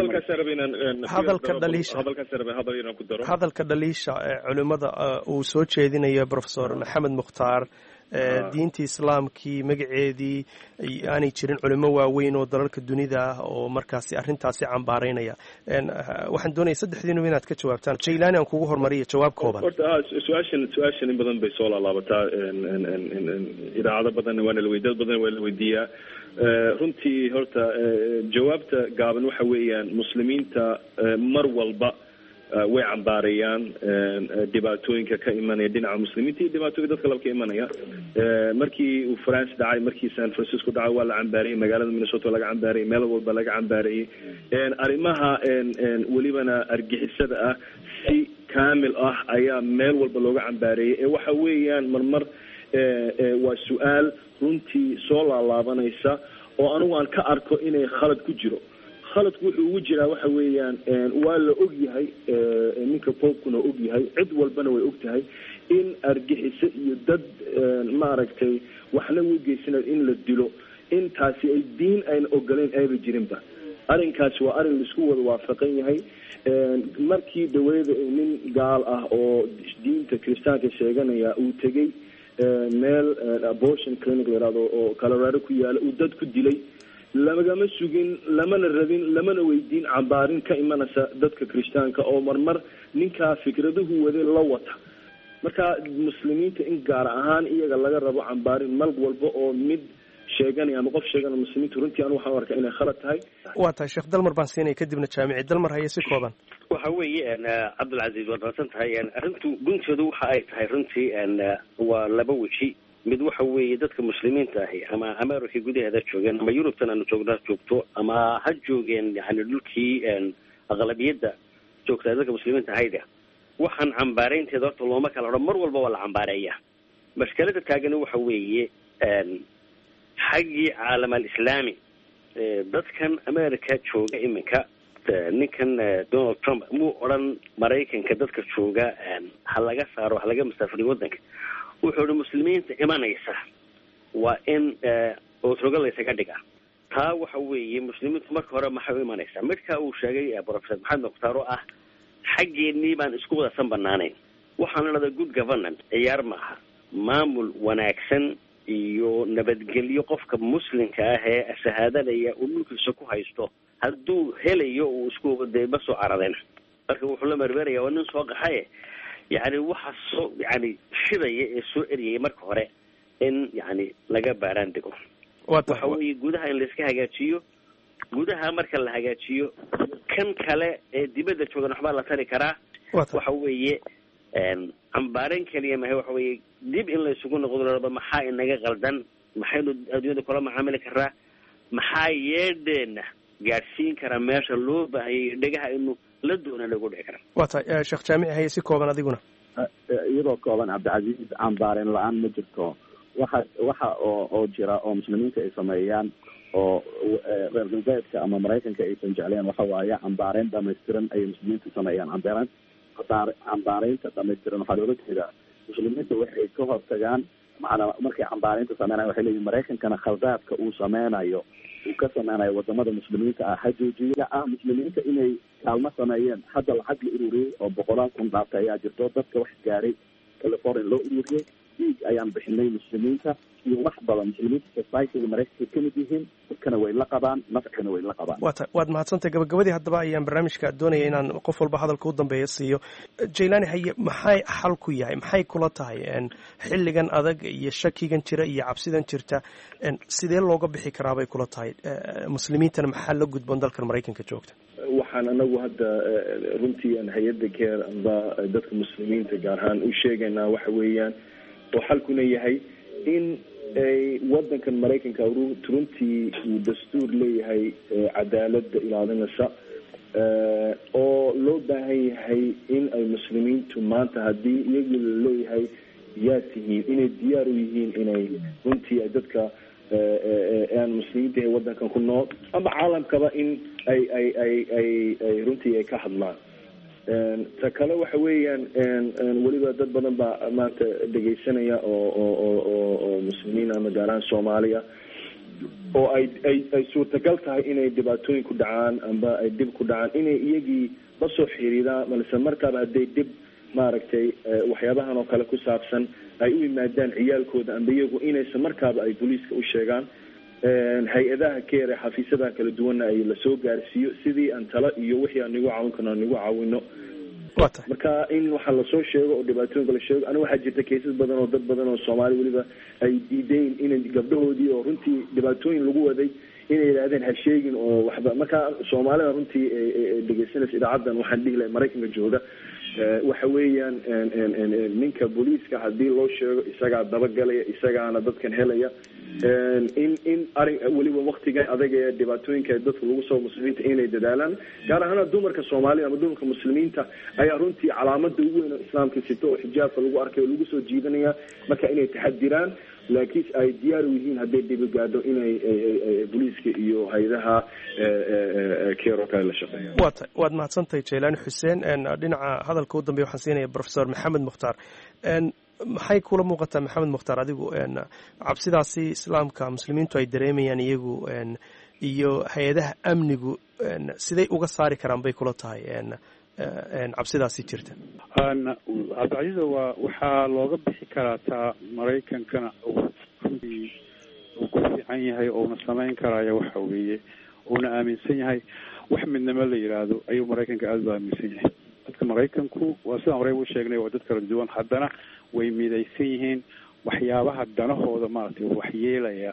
hadalka dhaliisha hadalka dhaliisha culimada uu soo jeedinayo professor maxamed mukhtaar diintii islaamkii magaceedii aanay jirin culimo waaweyn oo dalalka dunida ah oo markaasi arrintaasi cambaaraynaya waxaan doonaya saddexdiinuba inaad ka jawaabtaan jaylaani aan kugu hormariya jawaab kooban horta su-aashan su-aashan in badan bay soo laalaabataa idaacado badan waana la weydiya dad badan waa la weydiiyaa runtii horta jawaabta gaaban waxa weeyaan muslimiinta mar walba way cambaarayaan dhibaatooyinka ka imanaya dhinaca muslimiinta iyo dhibaatooyinka dadka laba ka imanaya markii uu france dhacay markii san francisco dhacay waa la cambaarayay magaalada minnesota laga cambaarayay meel walba laga cambaarayay arrimaha welibana argixisada ah si kaamil ah ayaa meel walba looga cambaarayay ee waxa weeyaan marmar waa su-aal runtii soo laalaabanaysa oo anigu aan ka arko inay khalad ku jiro khaladku wuxuu ugu jiraa waxa weeyaan waa la og yahay ninka popkuna og yahay cid walbana way og tahay in argixiso iyo dad maaragtay waxna u geysanayo in la dilo intaasi ay diin ayna ogoleyn ayba jirinba arrinkaasi waa arrin laisku wada waafaqan yahay markii daweyda nin gaal ah oo diinta kiristaanka sheeganaya uu tegey meel abortion clinic la yihahdo oo colorado ku yaala uu dad ku dilay lagama sugin lamana rabin lamana weydiin cambaarin ka imanaysa dadka kirishtaanka oo marmar ninkaa fikraduhu wade la wata marka muslimiinta in gaar ahaan iyaga laga rabo cambaarin mal walba oo mid sheeganaya ama qof sheeganaya muslimiinta runtii anu waxaan arkaa inay khalad tahay waa tahay sheekh dalmar baan siinaya kadibna jaamici dalmar haye si kooban waxa weeye cabdilcaziiz waad mahadsan tahay arrintu gunteedu waxa ay tahay runtii waa laba weji mid waxa weeye dadka muslimiinta ahi ama america gudaheeda joogeen ama yurubtan aanu joogna joogto ama ha joogeen yani dhulkii aqlabiyadda joogtaa dadka muslimiinta ahayda waxaan cambaaraynteeda horta looma kala odhan mar walba waa la cambaareeya mashkalada taagani waxa weeye xaggii caalam alislaami dadkan america jooga iminka ninkan donald trump muu odhan maraykanka dadka jooga ha laga saaro ha laga masaafuriyo waddanka wuxuu ihi muslimiinta imanaysa waa in otroga laysaga dhiga taa waxa weeye muslimiintu marka hore maxay u imanaysaa midka uu sheegay professor maxamed mukhtaar oo ah xaggeenii baan isku wadasan banaanayn waxaan idhahdaa good governance ciyaar maaha maamul wanaagsan iyo nabadgelyo qofka muslimka ah ee shahaadanaya uu dhulkiisa ku haysto hadduu helayo uu isku dee ma soo caradeen marka wuxuu la mermeraya waa nin soo qaxaye yani waxa soo yani shidaya ee soo eriyaya marka hore in yani laga baaraan dego waxa weeye gudaha in laiska hagaajiyo gudaha marka la hagaajiyo kan kale ee dibadda joogan waxbaa la tari karaa waxa weeye cambaarin keliya mahay waxa weeye dib in laysugu noqdo maxaa inaga qaldan maxaynu adduunyada kula macaamili karaa maxaa yeedheena gaadhsiin karaa meesha loo baahayay dhegaha inu la doona lagu dhici karaa waa tahay sheekh jaamici haye si kooban adiguna iyadoo kooban cabdicasiis cambaareen la-aan ma jirto waxa waxa oo oo jira oo muslimiinta ay sameeyaan oo reer galbeedka ama maraykanka aysan jecleen waxa waaye cambaareyn dhamaystiran ayay muslimiinta sameeyaan cambaareen cambaareynta dhamaystiran waxaa loola jeedaa muslimiinta waxay ka hortagaan macanaa markay cambaareynta sameynayan waxay leeyihin maraykankana khaldaadka uu sameynayo uu ka sameynayo wadamada muslimiinta ah ha joojiya ah muslimiinta inay kaalmo sameeyeen hadda lacag la ururiyey oo boqolaal kun dhaartay ayaa jirto dadka wax gaaray california loo ururiyey dhiig ayaan bixinay muslimiinta iyo wax badan muslimiinta societyga maraykanka kamid yihiin dadkana way la qabaan nafcigana way la qabaan waa ta waad mahadsantahay gabagabadii haddaba ayaan barnaamijka doonaya inaan qof walba hadalka u dambeeya siiyo jailani haye maxay xal ku yahay maxay kula tahay xilligan adag iyo shakigan jira iyo cabsidan jirta sidee looga bixi karaa bay kula tahay muslimiintana maxaa la gudboon dalkan maraykanka joogta waxaan anagu hadda runtii aan hay-adda keer amba dadka muslimiinta gaar ahaan u sheegaynaa waxa weeyaan oo xalkuna yahay in ay wadankan maraykanka runtii uu dastuur leeyahay cadaalada ilaalinaysa oo loo baahan yahay in ay muslimiintu maanta haddii iyagii laleeyahay yaa tihiin inay diyaar u yihiin inay runtii ay dadka aan muslimiinta ee wadankan ku nool ama caalamkaba in ay ay ay ay ay runtii ay ka hadlaan ta kale waxa weeyaan weliba dad badan baa maanta dhegaysanaya oo oo oo oo oo muslimiin ama gaar ahaan soomaaliya oo ay ay ay suurtagal tahay inay dhibaatooyin ku dhacaan amba ay dhib ku dhacaan inay iyagii la soo xiriiraan balse markaaba hadday dhib maaragtay waxyaabahan oo kale ku saabsan ay u yimaadaan ciyaalkooda amba iyagu inaysan markaaba ay booliiska u sheegaan hay-adaha keere xafiisyadaha kala duwanna ay lasoo gaarsiiyo sidii aan talo iyo wixii aan nigu caawin karno aan nigu caawino marka in waxaa lasoo sheego oo dhibaatooyinka la sheego aniga waxaa jirta kaysas badan oo dad badan oo soomaali weliba ay diidayn inay gabdhahoodii oo runtii dhibaatooyin lagu waday inay yidhaahdeen ha sheegin oo waxba marka soomaalida runtii dhegeysanaysa idaacaddan waxaan dhihi lahay maraykanka jooga waxa weeyaan ninka booliiska hadii loo sheego isagaa dabagalaya isagaana dadkan helaya in in arin weliba waktigan adag ee dhibaatooyinka dadka lagu soo muslimiinta inay dadaalaan gaar ahaana dumarka soomaalida ama dumarka muslimiinta ayaa runtii calaamada ugu weyn oo islaamka sito oo xijaabka lagu arkay oo lagu soo jiidanaya marka inay taxadiraan laakiin ay diyaar u yihiin hadday dhibi gaadho inay booliiska iyo hay-adaha keero kale la shaqeeyaan wa ta waad mahadsantahay jaylaani xuseen dhinaca hadalka u dambeya waxaan siinaya professor maxamed mukhtaar maxay kula muuqataa maxamed mukhtaar adigu cabsidaasi islaamka muslimiintu ay dareemayaan iyagu iyo hay-adaha amnigu siday uga saari karaan bay kula tahay cabsidaasi jirta cabdicasiiza waa waxaa looga bixi karaa taa maraykankana runtii uu ku fiican yahay ouna samayn karaayo waxa weeye uuna aaminsan yahay wax midnimo la yidhaahdo ayuu maraykanka aada u aaminsan yahay dadka maraykanku waa sidaan horey u sheegnay waa dad kala duwan haddana way midaysan yihiin waxyaabaha danahooda maaragtay waxyeelaya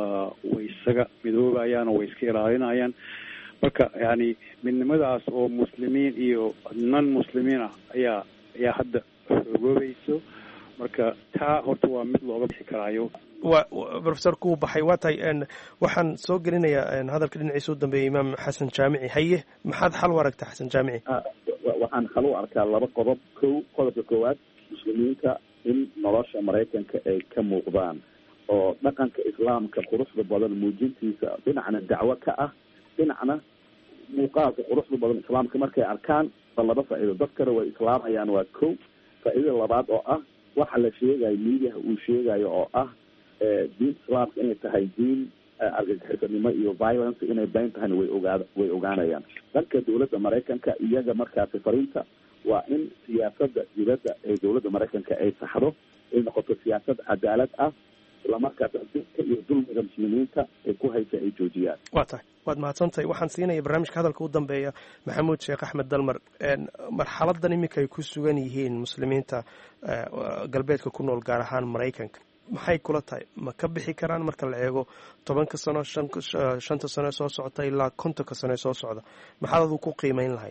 way isaga midoobayaan oo way iska ilaalinayaan marka yani midnimadaas oo muslimiin iyo non muslimiin ah ayaa ayaa hadda xoogoobayso marka taa horta waa mid looga bixi karaayo wa profesorku uu baxay waa tahay waxaan soo gelinayaa hadalka dhinaciisa u dambeeyay imaam xasan jaamici haye maxaad xal u aragtaa xasan jaamici waxaan xal u arkaa laba qodob kow qodobka koowaad muslimiinta in nolosha maraykanka ay ka muuqdaan oo dhaqanka islaamka quruxda badan muujintiisa dhinacna dacwo ka ah dhinacna muuqaalka quruxda badan islaamka markay arkaan ba laba faa'iido dadkana way islaamayaan waa kow faa'iidada labaad oo ah waxa la sheegayo miidiyaha uu sheegayo oo ah diinta islaamka inay tahay diin argagixisanimo iyo violence inay bayn tahayna way ogaa way ogaanayaan dhanka dowladda maraykanka iyaga markaasi fariinta waa in siyaasada dibadda ee dowladda maraykanka ay saxdo ay noqoto siyaasad cadaalad ah islamarkaasna dinka iyo dulmiga muslimiinta ay ku haysa ay joojiyaan waa tahay waad mahadsantahay waxaan siinaya barnaamijka hadalka u dambeeya maxamuud sheekh axmed dalmar marxaladan iminka ay ku sugan yihiin muslimiinta galbeedka ku nool gaar ahaan maraykanka maxay kula tahay ma ka bixi karaan marka la eego tobanka sano shanta sano ee soo socota ilaa kontonka sano ee soo socda maxaad adu ku qiimeyn lahayd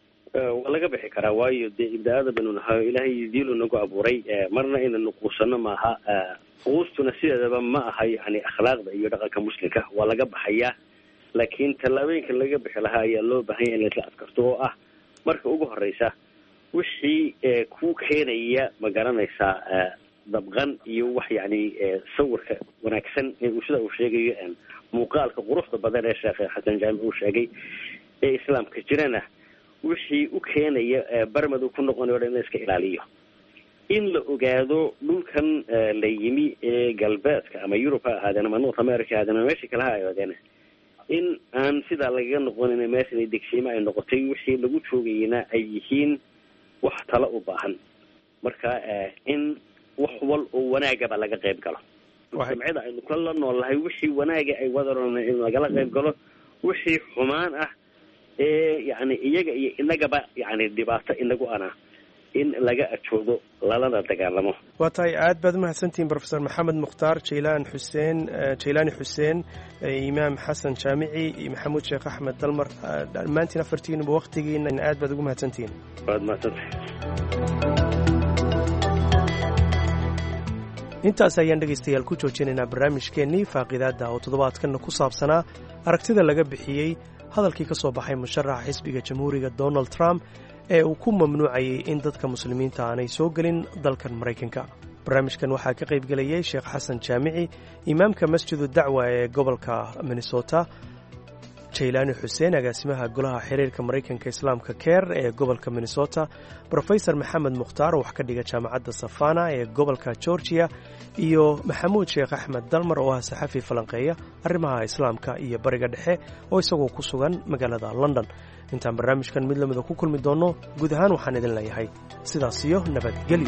waa laga bixi karaa waayo dee ibni aadamanu nahayo ilaahay diilu nagu abuuray marna inaynu quusano maaha quustuna sideedaba ma aha yani akhlaaqda iyo dhaqanka muslimka waa laga baxayaa laakiin tallaabooyinka laga bixi lahaa ayaa loo baahanya in laisla adkarto oo ah marka ugu horeysa wixii ku keenaya ma garanaysaa dabqan iyo wax yani sawirka wanaagsan sida uu sheegayo muuqaalka quruxda badan ee sheekh xasan jaamic uu sheegay ee islaamka jirana wixii u keenaya barmadu ku noqonayo dhan in la iska ilaaliyo in la ogaado dhulkan la yimi ee galbeedka ama yurub ha ahaadeen ama north america ha ahaadeen ama meesha kale ha ahaadeen in aan sidaa lagaga noqonin meeshan degsiimo ay noqotay wixii lagu joogayna ay yihiin wax talo u baahan marka in wax wal oo wanaagaba laga qayb galo jamcida aynu kala nool lahay wixii wanaaga ay wadaron in lagala qayb galo wixii xumaan ah ee yani iyaga iyo inagaba yani dhibaato inagu ana in laga ajoodo lalana dagaalamo waa tahay aad baad umahadsantihiin profesor maxamed mukhtaar jaylaan xuseen jaylaani xuseen imaam xasan jaamici iyo maxamuud sheekh axmed dalmar dhammaantiin afartiinuba waktigiina aad baad ugu mahadsantihiin waad mahadsantahay intaas ayaan dhegaystayaal ku joojinaynaa barnaamijkeennii faaqidaadda oo toddobaadkanna ku saabsanaa aragtida laga bixiyey hadalkii ka soo baxay musharaxa xisbiga jamhuuriga donald trump ee uu ku mamnuucayay in dadka muslimiinta aanay soo gelin dalkan maraykanka barnaamijkan waxaa ka qayb gelayay sheekh xasan jaamici imaamka masjidu dacwa ee gobolka minnesota jaylaani xuseen agaasimaha golaha xiriirka maraykanka islaamka keer ee gobolka minnesota brofesor maxamed mukhtaar oo wax ka dhiga jaamacadda safana ee gobolka georgiya iyo maxamuud sheekh axmed dalmar oo ah saxafi falanqeeya arrimaha islaamka iyo bariga dhexe oo isagoo ku sugan magaalada london intaan barnaamijkan mid lamida ku kulmi doonno guud ahaan waxaan idin leeyahay sidaas iyo nabadgelyo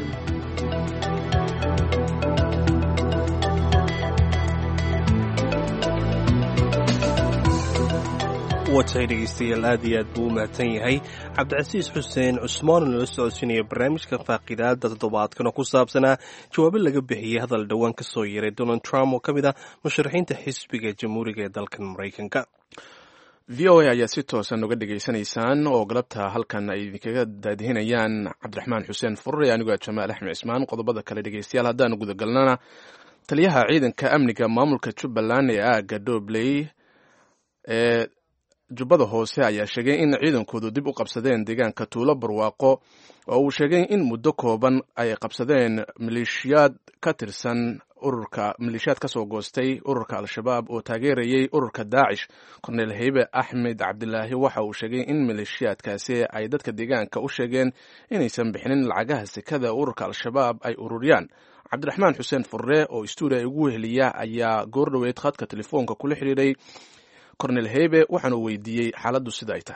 watay dhegeystayaal aad iyo aad buu u mahadsan yahay cabdicasiis xuseen cusmaan oo nala socodsiinaya barnaamijka faaqidaada toddobaadkan oo ku saabsanaa jawaabo laga bixiyey hadal dhowaan ka soo yeeray donald trump oo ka mid ah musharaxiinta xisbiga jamhuuriga ee dalkan maraykanka v o a ayaa si toosan uga dhegaysanaysaan oo galabta halkan ay idinkaga daadihinayaan cabdiraxmaan xuseen furre anigoo jamaal axmed cismaan qodobada kale dhegeystayaal haddaanu gudagalnana taliyaha ciidanka amniga maamulka jubbaland ee aaga dobley ee jubbada hoose ayaa sheegay in ciidankoodu dib u qabsadeen deegaanka tuulo barwaaqo oo uu sheegay in muddo kooban ay qabsadeen maleeshiyaad ka tirsan ururka maleeshiyaad ka soo goostay ururka al-shabaab oo taageerayay ururka daacish korneel heybe axmed cabdilaahi waxa uu sheegay in maleeshiyaadkaasi ay dadka deegaanka u sheegeen inaysan bixinin lacagaha sekada ururka al-shabaab ay ururiyaan cabdiraxmaan xuseen furre oo stuudiya ugu weheliya ayaa goordhoweyd khadka telefoonka kula xidhiiray cornel hebe waxaanu weydiiyey xaaladdu sida ay tahay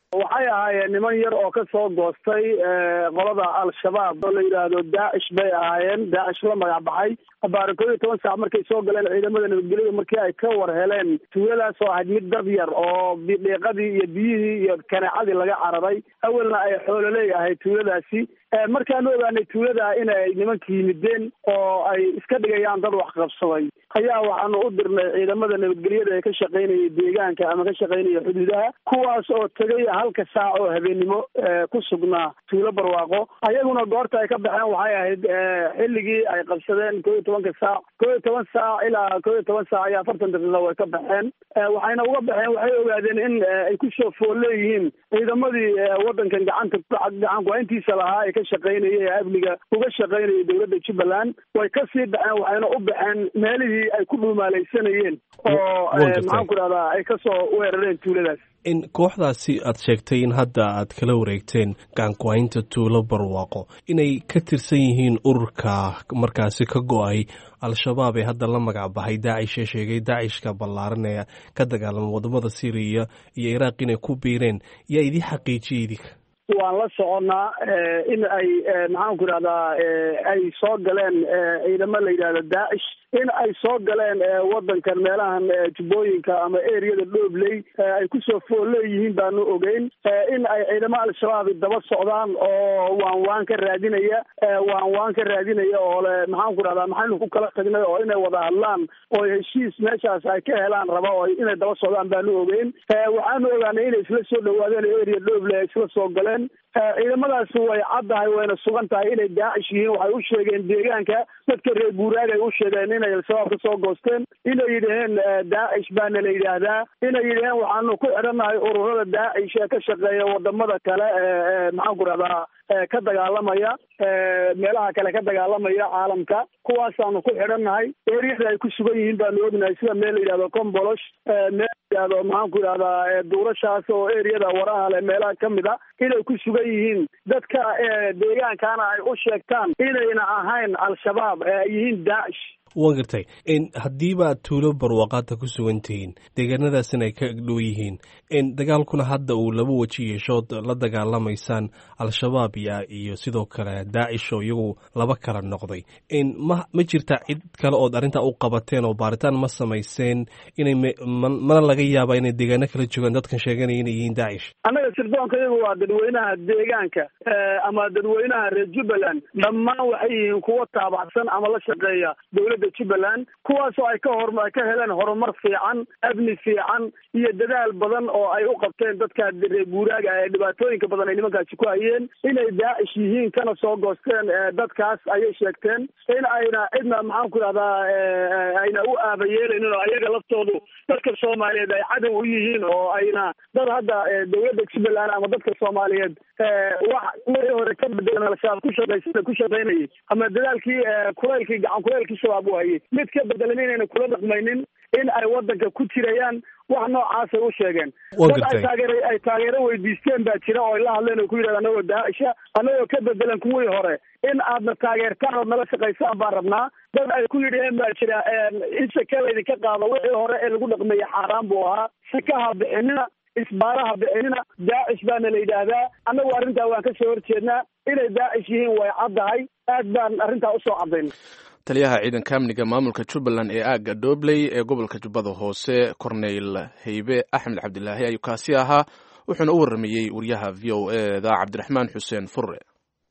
waxay ahaayeen niman yar oo ka soo goostay qolada al-shabaab oo la yidhaahdo daacish bay ahaayeen daacish la magac baxay abaari koob iyo toban saac markay soo galeen ciidamada nabadgelyada markii ay ka war heleen tuuladaas oo ahayd mid dad yar oo dhiiqadii iyo biyihii iyo kaneecadii laga cararay awalna ay xoololey ahayd tuuladaasi markaanu ogaanay tuulada inay nimanka yimideen oo ay iska dhigayaan dad wax qabsaday ayaa waxaanu u dirnay ciidamada nabadgelyada ee ka shaqaynaya deegaanka ama ka shaqaynaya xuduudaha kuwaas oo tegay halka saac oo habeennimo ku sugnaa tuulo barwaaqo ayaguna goorta ay ka baxeen waxay ahayd xilligii ay qabsadeen koo iyo tobanka saac koo iyo toban saac ilaa koo iyo toban saac iyo afartan daqiiqa way ka baxeen waxayna uga baxeen waxay ogaadeen in ay kusoo fool leeyihiin ciidamadii wadankan gacanta gacan ku-hayntiisa lahaa ee ka shaqaynaya ee amniga uga shaqaynaya dowladda jubbaland way kasii baxeen waxayna u baxeen meelihii ay ku dhuumaalaysanayeen oo maxaan ku dhahdaa ay kasoo weerareen tuuladaas in kooxdaasi aad sheegtay in hadda aad kala wareegteen gacanku-haynta tuulo barwaaqo inay ka tirsan yihiin ururka markaasi ka go-ay al-shabaab ee hadda la magac baxay daacish ee sheegay daacishka ballaaran ee ka dagaalama wadamada syriya iyo iraaq inay ku biireen yaa idii xaqiijiyay idinka waan la soconnaa in ay maxaan ku idhahdaa ay soo galeen ciidamo la yidhahdo daacish in ay soo galeen wadankan meelahan jubbooyinka ama eriyada dhoobley ay kusoo fool leeyihiin baanu ogeyn in ay ciidamo al-shabaab daba socdaan oo waan waan ka raadinaya waan waan ka raadinaya oo le maxaan ku dhahdaa maxaynu ku kala tagnay oo inay wada hadlaan oo heshiis meeshaas ay ka helaan raba oo inay daba socdaan baanu ogeyn waxaanu ogaanay inay isla soo dhawaadeen eriya dhoobley ay isla soo galeen ciidamadaasi way caddahay wayna sugan tahay inay daacish yihiin waxay u sheegeen deegaanka dadka reer guuraag ay u sheegeen inay al-shabaab ka soo goosteen inay yidhaheen daacish baana la yidhaahdaa inay yidhaheen waxaanu ku xidhannahay ururada daacish ee ka shaqeeya wadamada kale ee maxaan ku rahdaa ka dagaalamaya meelaha kale ka dagaalamaya caalamka kuwaasaanu ku xidhannahay eriyada ay ku sugan yihiin baanu ognahay sida meel la yidhahdo combolosh meel la yidhahdo maxaan ku yidhahdaa duurashaas oo eriyada waraha leh meelaha kamid a inay ku sugan yihiin dadka deegaankana ay u sheegtaan inayna ahayn al-shabaab ee ay yihiin daacish waan gartay haddiiba tuulo barwaaqaadta ku sugan tihiin deegaanadaasina ay ka dhow yihiin dagaalkuna hadda uu laba weji yeeshood la dagaalamaysaan al-shabaab ya iyo sidoo kale daacish oo iyagu laba kala noqday ma ma jirta cid kale ood arrintaa u qabateen oo baaritaan ma samayseen inay mana laga yaaba inay deegaano kala joogaan dadkan sheeganaya inay yihiin daacish annaga sirdoonka iyagu waa dadweynaha deegaanka ama dadweynaha reer jubbaland dhammaan waxay yihiin kuwo taabacsan ama la shaqeeya dowladda jubbaland kuwaasoo ay ka hor ay ka heleen horumar fiican amni fiican iyo dadaal badan oo ay u qabteen dadka reer guuraaga ee dhibaatooyinka badan ay nimankaasi ku hayeen inay daacish yihiin kana soo goosteen dadkaas ayay sheegteen in ayna cidna maxaan ku idhahdaa ayna u aabayeelaynin oo ayaga laftoodu dadka soomaaliyeed ay cadow u yihiin oo ayna dad hadda dowladda jubbaland ama dadka soomaaliyeed wax wixii hore ka bedelan al-shabaab ku shaqaysana ku shaqaynayay ama dadaalkii kulaylkii gacan kulaylkii shabaab u hayay mid ka bedelan inayna kula dhaqmaynin in ay wadanka ku jirayaan wax noocaasay u sheegeen dad ay taageer ay taageero weydiisteen baa jira oo ay la hadleen oo ku yidhahda anagoo daacisha anagoo ka bedelan kuwii hore in aadna taageertaan ood nala shaqaysaan baan rabnaa dad ay ku yidhaheen baa jira in sake laydinka qaado wixii hore ee lagu dhaqmeeyey xaaraan buu ahaa sakaha bixinina isbaaraha bixinina daacish baana la yidhaahdaa annagu arrintaa waan ka soo horjeednaa inay daacish yihiin way caddahay aad baan arrintaa usoo caddayn taliyaha ciidanka amniga maamulka jubbaland ee aagga doobley ee gobolka jubbada hoose corneyl heybe axmed cabdilaahi ayuu kaasi ahaa wuxuuna u warramayey wariyaha v o e da cabdiraxmaan xuseen furre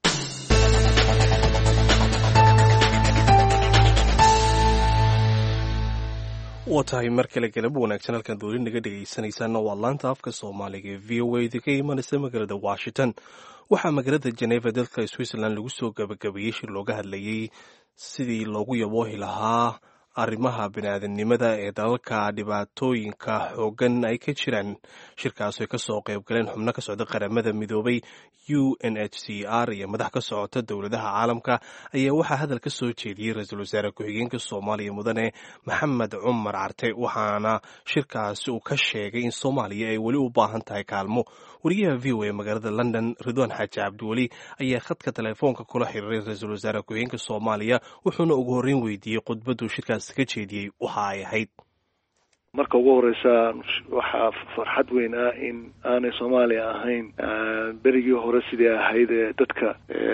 waa tahay mar kale galab wanaagsan halkan dooli naga dhegaysanaysaana waa laanta afka soomaaliga ee v o a idinka imanaysa magaalada washington waxaa magaalada jeneva dalka switzerland lagu soo gabagabeeyey shir looga hadlayey sidii loogu yaboohi lahaa arrimaha biniaadanimada ee dalalka dhibaatooyinka xoogan ay ka jiraan shirkaas ay kasoo qayb galeen xubno ka socda qaramada midoobay u n h c r iyo madax ka socota dowladaha caalamka ayaa waxaa hadal ka soo jeediyey ra-iisul wasaare ku-xigeenka soomaaliya mudane maxamed cumar carte waxaana shirkaasi uu ka sheegay in soomaaliya ay weli u baahan tahay kaalmo wariyaha v o a magaalada london ridwaan xaaji cabdiweli ayaa khadka telefoonka kula xiriiray ra-iisul wasaare ku-xigeenka soomaaliya wuxuuna ugu horreyn weydiiyey khudbaduu shirkaas ka jeediyey waxa ay ahayd marka ugu horeysa waxaa farxad weyn ah in aanay soomaaliya ahayn berigii hore sidii ahayd ee dadka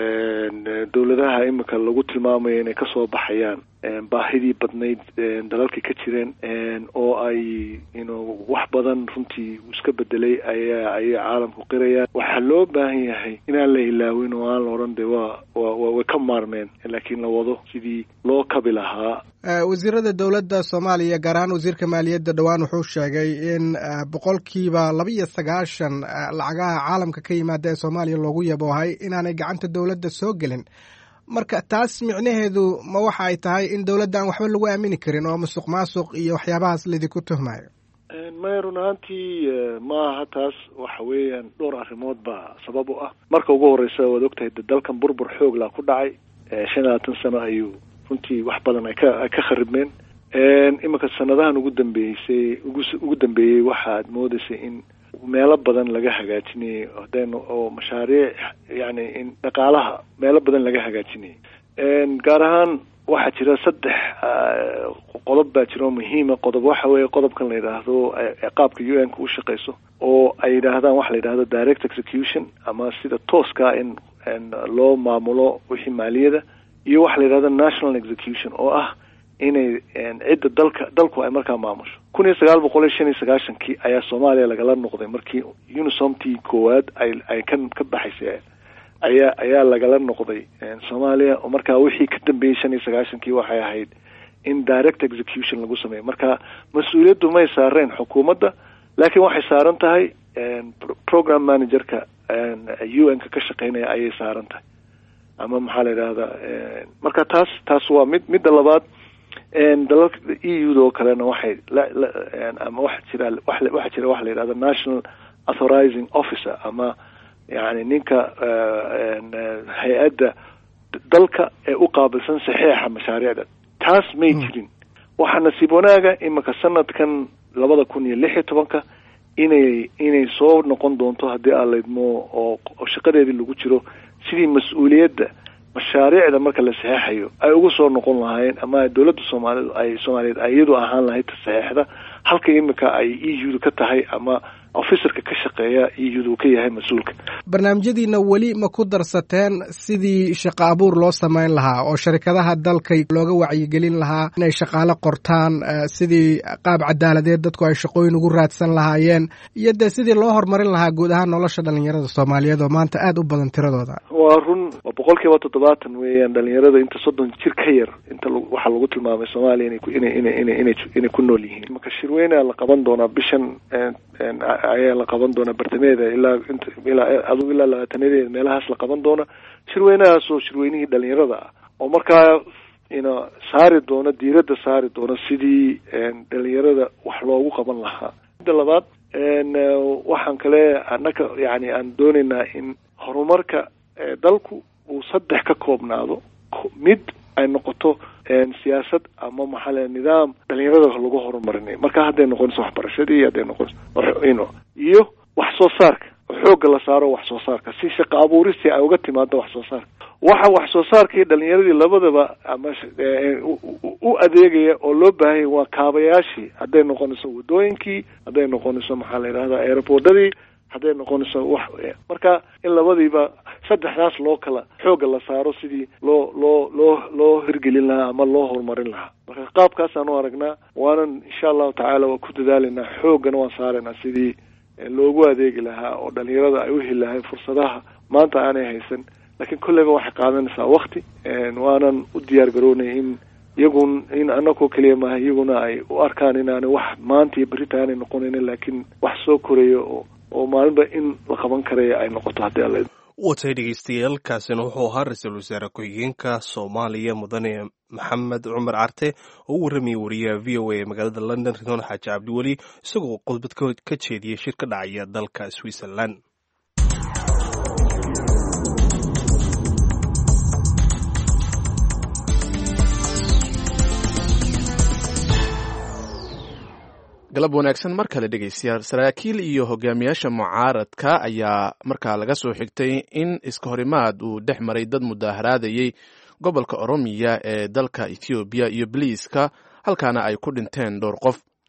dowladaha imika lagu tilmaamayo inay kasoo baxayaan baahidii badnayd dalalka ka jireen oo ay ino wax badan runtii iska bedelay ayaa ayay caalamku qirayaan waxaa loo baahan yahay inaan la ilaawin oo aan la odhan de waa wa way ka maarmeen laakiin la wado sidii loo kabi lahaa wasiirada dowladda soomaaliya gaar ahaan wasiirka maaliyadda dhowaan wuxuu sheegay in boqolkiiba laba iyo sagaashan lacagaha caalamka ka yimaada ee soomaaliya loogu yaboohay inaanay gacanta dowladda soo gelin marka taas micnaheedu ma waxa ay tahay in dowladda aan waxba lagu aamini karin oo musuq maasuq iyo waxyaabahaas laydinku tuhmayo maya run ahaantii maaha taas waxa weeyaan dhowr arrimood baa sabab u ah marka ugu horeysa waad ogtahay de dalkan burbur xoog laa ku dhacay shan iyo labaatan sano ayuu runtii wax badan ay ka ay ka kharibmeen iminka sanadahan ugu dambeysay ugu ugu dambeeyey waxaad moodeysay in meelo badan laga hagaajinayay hadaynu oo mashaariic yani in dhaqaalaha meelo badan laga hagaajinayay gaar ahaan waxaa jira saddex qodob baa jira oo muhiima qodob waxa weeye qodobkan la yidhaahdo qaabka u n ka u shaqeyso oo ay yidhaahdaan waxa la yidhahdo direct execution ama sida tooska in loo maamulo wixii maaliyada iyo waxa la yidhahdo national execution oo ah inay cidda dalka dalku ay markaa maamusho kun iyo sagaal boqol iyo shan iyo sagaashankii ayaa soomaaliya lagala noqday markii unisomtii koowaad ay ay ka ka baxaysay ayaa ayaa lagala noqday soomaaliya oo markaa wixii ka dambeeyey shan iyo sagaashankii waxay ahayd in direct execution lagu sameeyo marka mas-uuliyaddu may saareen xukuumadda laakiin waxay saaran tahay program managerka u n ka ka shaqeynaya ayay saaran tahay ama maxaa la yidhahdaa marka taas taas waa mid midda labaad dalalka e u da oo kalena waxay ama waxa jira waxaa jira waxa la yidhahda national authorizing officer ama yani ninka hay-adda dalka ee u qaabilsan saxeixa mashaariicda taas may jirin waxaa nasiib wanaaga imika sanadkan labada kun iyo lix iyo tobanka inay inay soo noqon doonto haddii aan laydmo oo shaqadeedii lagu jiro sidii mas-uuliyadda mashaariicda marka la saxeexayo ay ugu soo noqon lahaayeen ama dowladda soomaalid ay soomaaliyeed ay iyadu ahaan lahayd saxeexda halka imika ay e u ka tahay ama officerka ka shaqeeya e u ka yahay mas-uulka barnaamijyadiina weli ma ku darsateen sidii shaqo abuur loo samayn lahaa oo sharikadaha dalka looga wacyigelin lahaa inay shaqaale qortaan sidii qaab cadaaladeed dadku ay shaqooyin ugu raadsan lahaayeen iyo dee sidii loo horumarin lahaa guud ahaan nolosha dhalinyarada soomaaliyeed oo maanta aada u badan tiradooda waa run waa boqol kiiba toddobaatan weeyaan dhalinyarada inta soddon jir ka yar inta waxaa lagu tilmaamay soomaaliya inay ina ina ina inay ku nool yihiin marka shirweyneha la qaban doonaa bishan ayaa la qaban doonaa bartameeda ilaa int ilaa adugu ilaa labaatanadeeda meelahaas la qaban doona shirweynahaas oo shirweynihii dhalinyarada ah oo markaa ina saari doono diiradda saari doono sidii dhalinyarada wax loogu qaban lahaa midda labaad waxaan kale annaka yani aan doonaynaa in horumarka dalku uu saddex ka koobnaado mid ay noqoto siyaasad ama maxaa le nidaam dhalinyarada lagu horumarinayo marka hadday noqonayso waxbarashadii hadday noqonayso ino iyo wax soo saarka xoogga la saaro wax soo saarka si shaqo abuuristii ay uga timaado wax soo saarka waxa wax soo saarkii dhalinyaradii labadaba ama u adeegaya oo loo baahanya waa kaabayaashii hadday noqonayso wadooyinkii hadday noqonayso maxaa la yidhahda airboordadii hadday noqonayso wax marka in labadiiba saddexdaas loo kala xoogga la saaro sidii loo loo loo loo hirgelin lahaa ama loo horumarin lahaa marka qaabkaasaan u aragnaa waanan insha allahu tacaala waa ku dadaalaynaa xooggana waan saaraynaa sidii loogu adeegi lahaa oo dhalinyarada ay u heli lahayn fursadaha maanta aanay haysan laakiin kolleyba waxay qaadanaysaa wakti waanan u diyaar garoonay in iyagun in anakoo keliya maaha iyaguna ay u arkaan inaanay wax maanta iyo berita aanay noqonaynin laakiin wax soo koraya oo oo maalinba in la qaban karaya ay noqoto haddii alla watay dhegeystayaal kaasina wuxuu ahaa ra-iisul wasaare ku-xigeenka soomaaliya mudane maxamed cumar carte oo u warramayay wariyaha v o a ee magaalada london ridwan xaaji cabdiweli isagoo qodbad ka jeediyay shir ka dhacaya dalka switzerland galab wanaagsan mar kale dhegeystayaal saraakiil iyo hogaamiyaasha mucaaradka ayaa markaa laga soo xigtay in iska horimaad uu dhex maray dad mudaaharaadayey gobolka oromiya ee dalka ethoobiya iyo baliiska halkaana ay ku dhinteen dhowr qof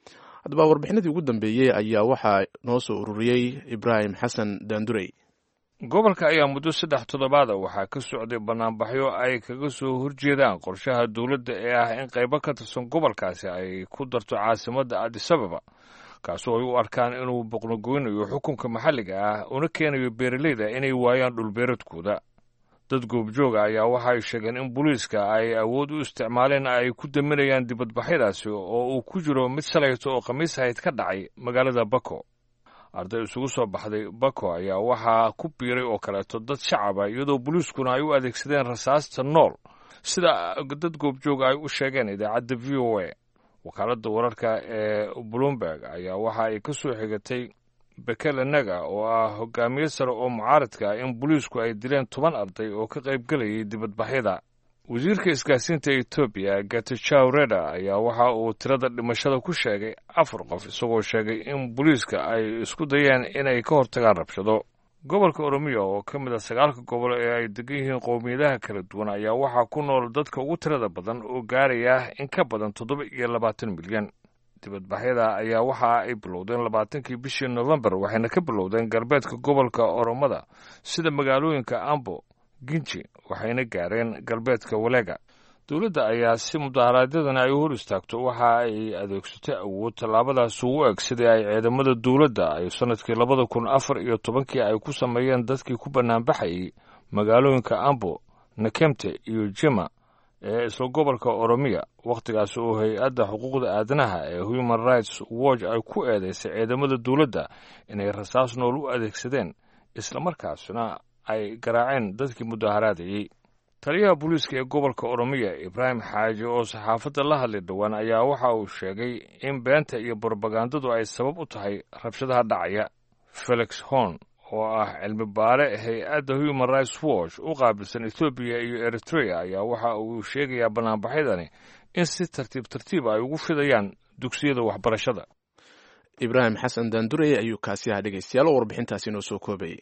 haddaba warbixinadii ugu dambeeyey ayaa waxaa noo soo ururiyey ibraahim xasan daandurey gobolka ayaa muddo saddex toddobaada waxaa ka socday bannaanbaxyo ay kaga soo horjeedaan qorshaha dowladda ee ah in qaybo ka tirsan gobolkaasi ay ku darto caasimadda adisababa kaasoo ay u arkaan inuu boqnogoynayo xukunka maxalliga ah una keenayo beeraleyda inay waayaan dhulbeeradkooda dad goobjooga ayaa waxay sheegeen in booliiska ay awood u isticmaaleen ay ku daminayaan dibadbaxyadaasi oo uu ku jiro mid shalayto oo khamiis ahayd ka dhacay magaalada bako arday isugu soo baxday bako ayaa waxaa ku biiray oo kaleeto dad shacaba iyadoo booliiskuna ay u adeegsadeen rasaasta nool sida dad goobjooga ay u sheegeen idaacadda v o a wakaaladda wararka ee bloomberg ayaa waxa ay ka soo xigatay bekele naga oo ah hogaamiye sare oo mucaaradka ah in booliisku ay dileen toban arday oo ka qaybgelayay dibadbaxyada wasiirka isgaarsiinta etoobiya gatajaw reda ayaa waxa uu tirada dhimashada ku sheegay afar qof isagoo sheegay in booliiska ay isku dayeen inay ka hortagaan rabshado gobolka oromiya oo ka mid a sagaalka gobol ee ay degan yihiin qowmiyadaha kala duwan ayaa waxaa ku nool dadka ugu tirada badan oo gaaraya in ka badan toddoba iyo labaatan milyan dibadbaxyada ayaa waxa ay bilowdeen labaatankii bishii nofembar waxayna ka bilowdeen galbeedka gobolka oromada sida magaalooyinka ambo ginji waxayna gaareen galbeedka walega dowladda ayaa si mudaharaadyadana ay u hor istaagto waxa ay adeegsatay awood tallaabadaas ugu eg sidii ay ciidamada dowladda ay sannadkii labada kun afar iyo tobankii ay ku sameeyeen dadkii ku bannaanbaxayay magaalooyinka ambo nakemte iyo jima ee isla gobolka oromiya wakhtigaas oo hay-adda xuquuqda aadanaha ee human rights watch ay ku eedeysay ciidamada dowladda inay rasaas nool u adeegsadeen islamarkaasna ay garaaceen dadkii mudaharaadayey taliyaha booliiska ee gobolka oromiya ibraahim xaaji oo saxaafadda la hadlay dhowaan ayaa waxa uu sheegay in beenta iyo borobagandadu ay sabab u tahay rabshadaha dhacaya felix horn oo ah cilmi baare hay-adda human rights watch u qaabilsan ethoobiya iyo eritrea ayaa waxa uu sheegayaa bannaanbaxyadani in si tartiib tartiib ay ugu fidayaan dugsiyada waxbarashada ibraahim xasan daandurey ayuu kaasi ahaa dhegeystayaal oo warbixintaasi noo soo koobayay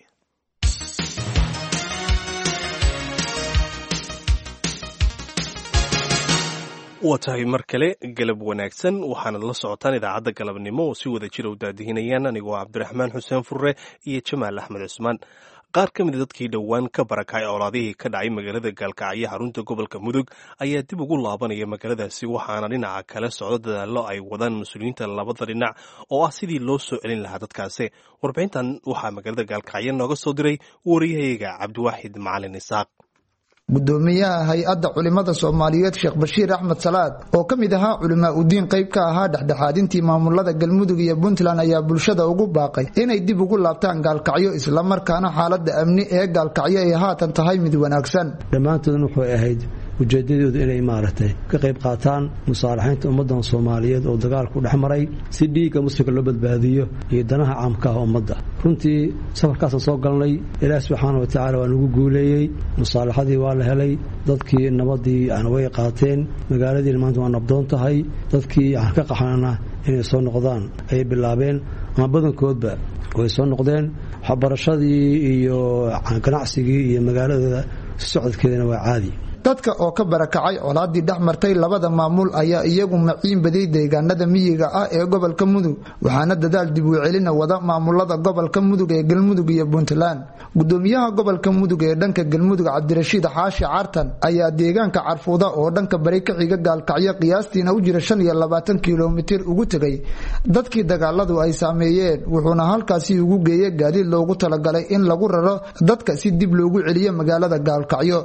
waa tahay mar kale galab wanaagsan waxaanad la socotaan idaacadda galabnimo oo si wada jira u daadihinayaan anigoo cabdiraxmaan xuseen furre iyo jamaal axmed cusmaan qaar ka mida dadkii dhowaan ka barakacay colaadihii ka dhacay magaalada gaalkacyo xarunta gobolka mudug ayaa dib ugu laabanaya magaaladaasi waxaana dhinaca kale socdo dadaallo ay wadaan mas-uuliyiinta labada dhinac oo ah sidii loo soo celin lahaa dadkaasi warbixintan waxaa magaalada gaalkacyo nooga soo diray wariyahayaga cabdiwaaxid macalin isaaq gudoomiyaha hay-adda culimada soomaaliyeed sheekh bashiir axmed salaad oo ka mid ahaa culimaa udiin qayb ka ahaa dhexdhexaadintii maamulada galmudug iyo puntland ayaa bulshada ugu baaqay inay dib ugu laabtaan gaalkacyo islamarkaana xaalada amni ee gaalkacyo ay haatan tahay mid wanaagsan dhammaantoodna wuxuu ahayd ujeedadoodu inay maaragtay ka qayb qaataan musaalaxaynta ummadan soomaaliyeed oo dagaalku dhex maray si dhiigga muslimka loo badbaadiyo iyo danaha caamka ah ummadda runtii safarkaasaan soo galnay ilaah subxaana wa tacaala waa nagu guuleeyey musaalaxadii waa la helay dadkii nabadii yani way qaateen magaaladiina maanta waa nabdoon tahay dadkii aan ka qaxnana inay soo noqdaan ayay bilaabeen ama badankoodba way soo noqdeen waxbarashadii iyo ganacsigii iyo magaaladooda socodkeedana waa caadi dadka oo ka barakacay colaadii dhex martay labada maamul ayaa iyagu maciin baday deegaanada miyiga ah ee gobolka mudug waxaana dadaal dib u celina wada maamulada gobolka mudug ee galmudug iyo puntland gudoomiyaha gobolka mudug ee dhanka galmudug cabdirashiid xaashi cartan ayaa deegaanka carfuuda oo dhanka bari ka xiga gaalkacyo qiyaastiina u jira shan iyo labaatan kilomitir ugu tegay dadkii dagaaladu ay saameeyeen wuxuuna halkaasi ugu geeyey gaadiid loogu talagalay in lagu raro dadka si dib loogu celiyo magaalada gaalkacyo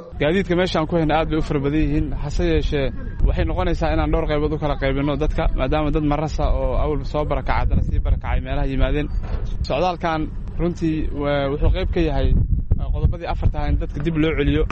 aad bay u fara badan yihiin hase yeeshee waxay noqonaysaa inaan dhowr qaybood u kala qaybinno dadka maadaama dad marasa oo awal soo barakacay haddana sii barakacay meelaha yimaadeen socdaalkan runtii wuxuu qayb ka yahay qodobadii afartaha in dadka dib loo celiyo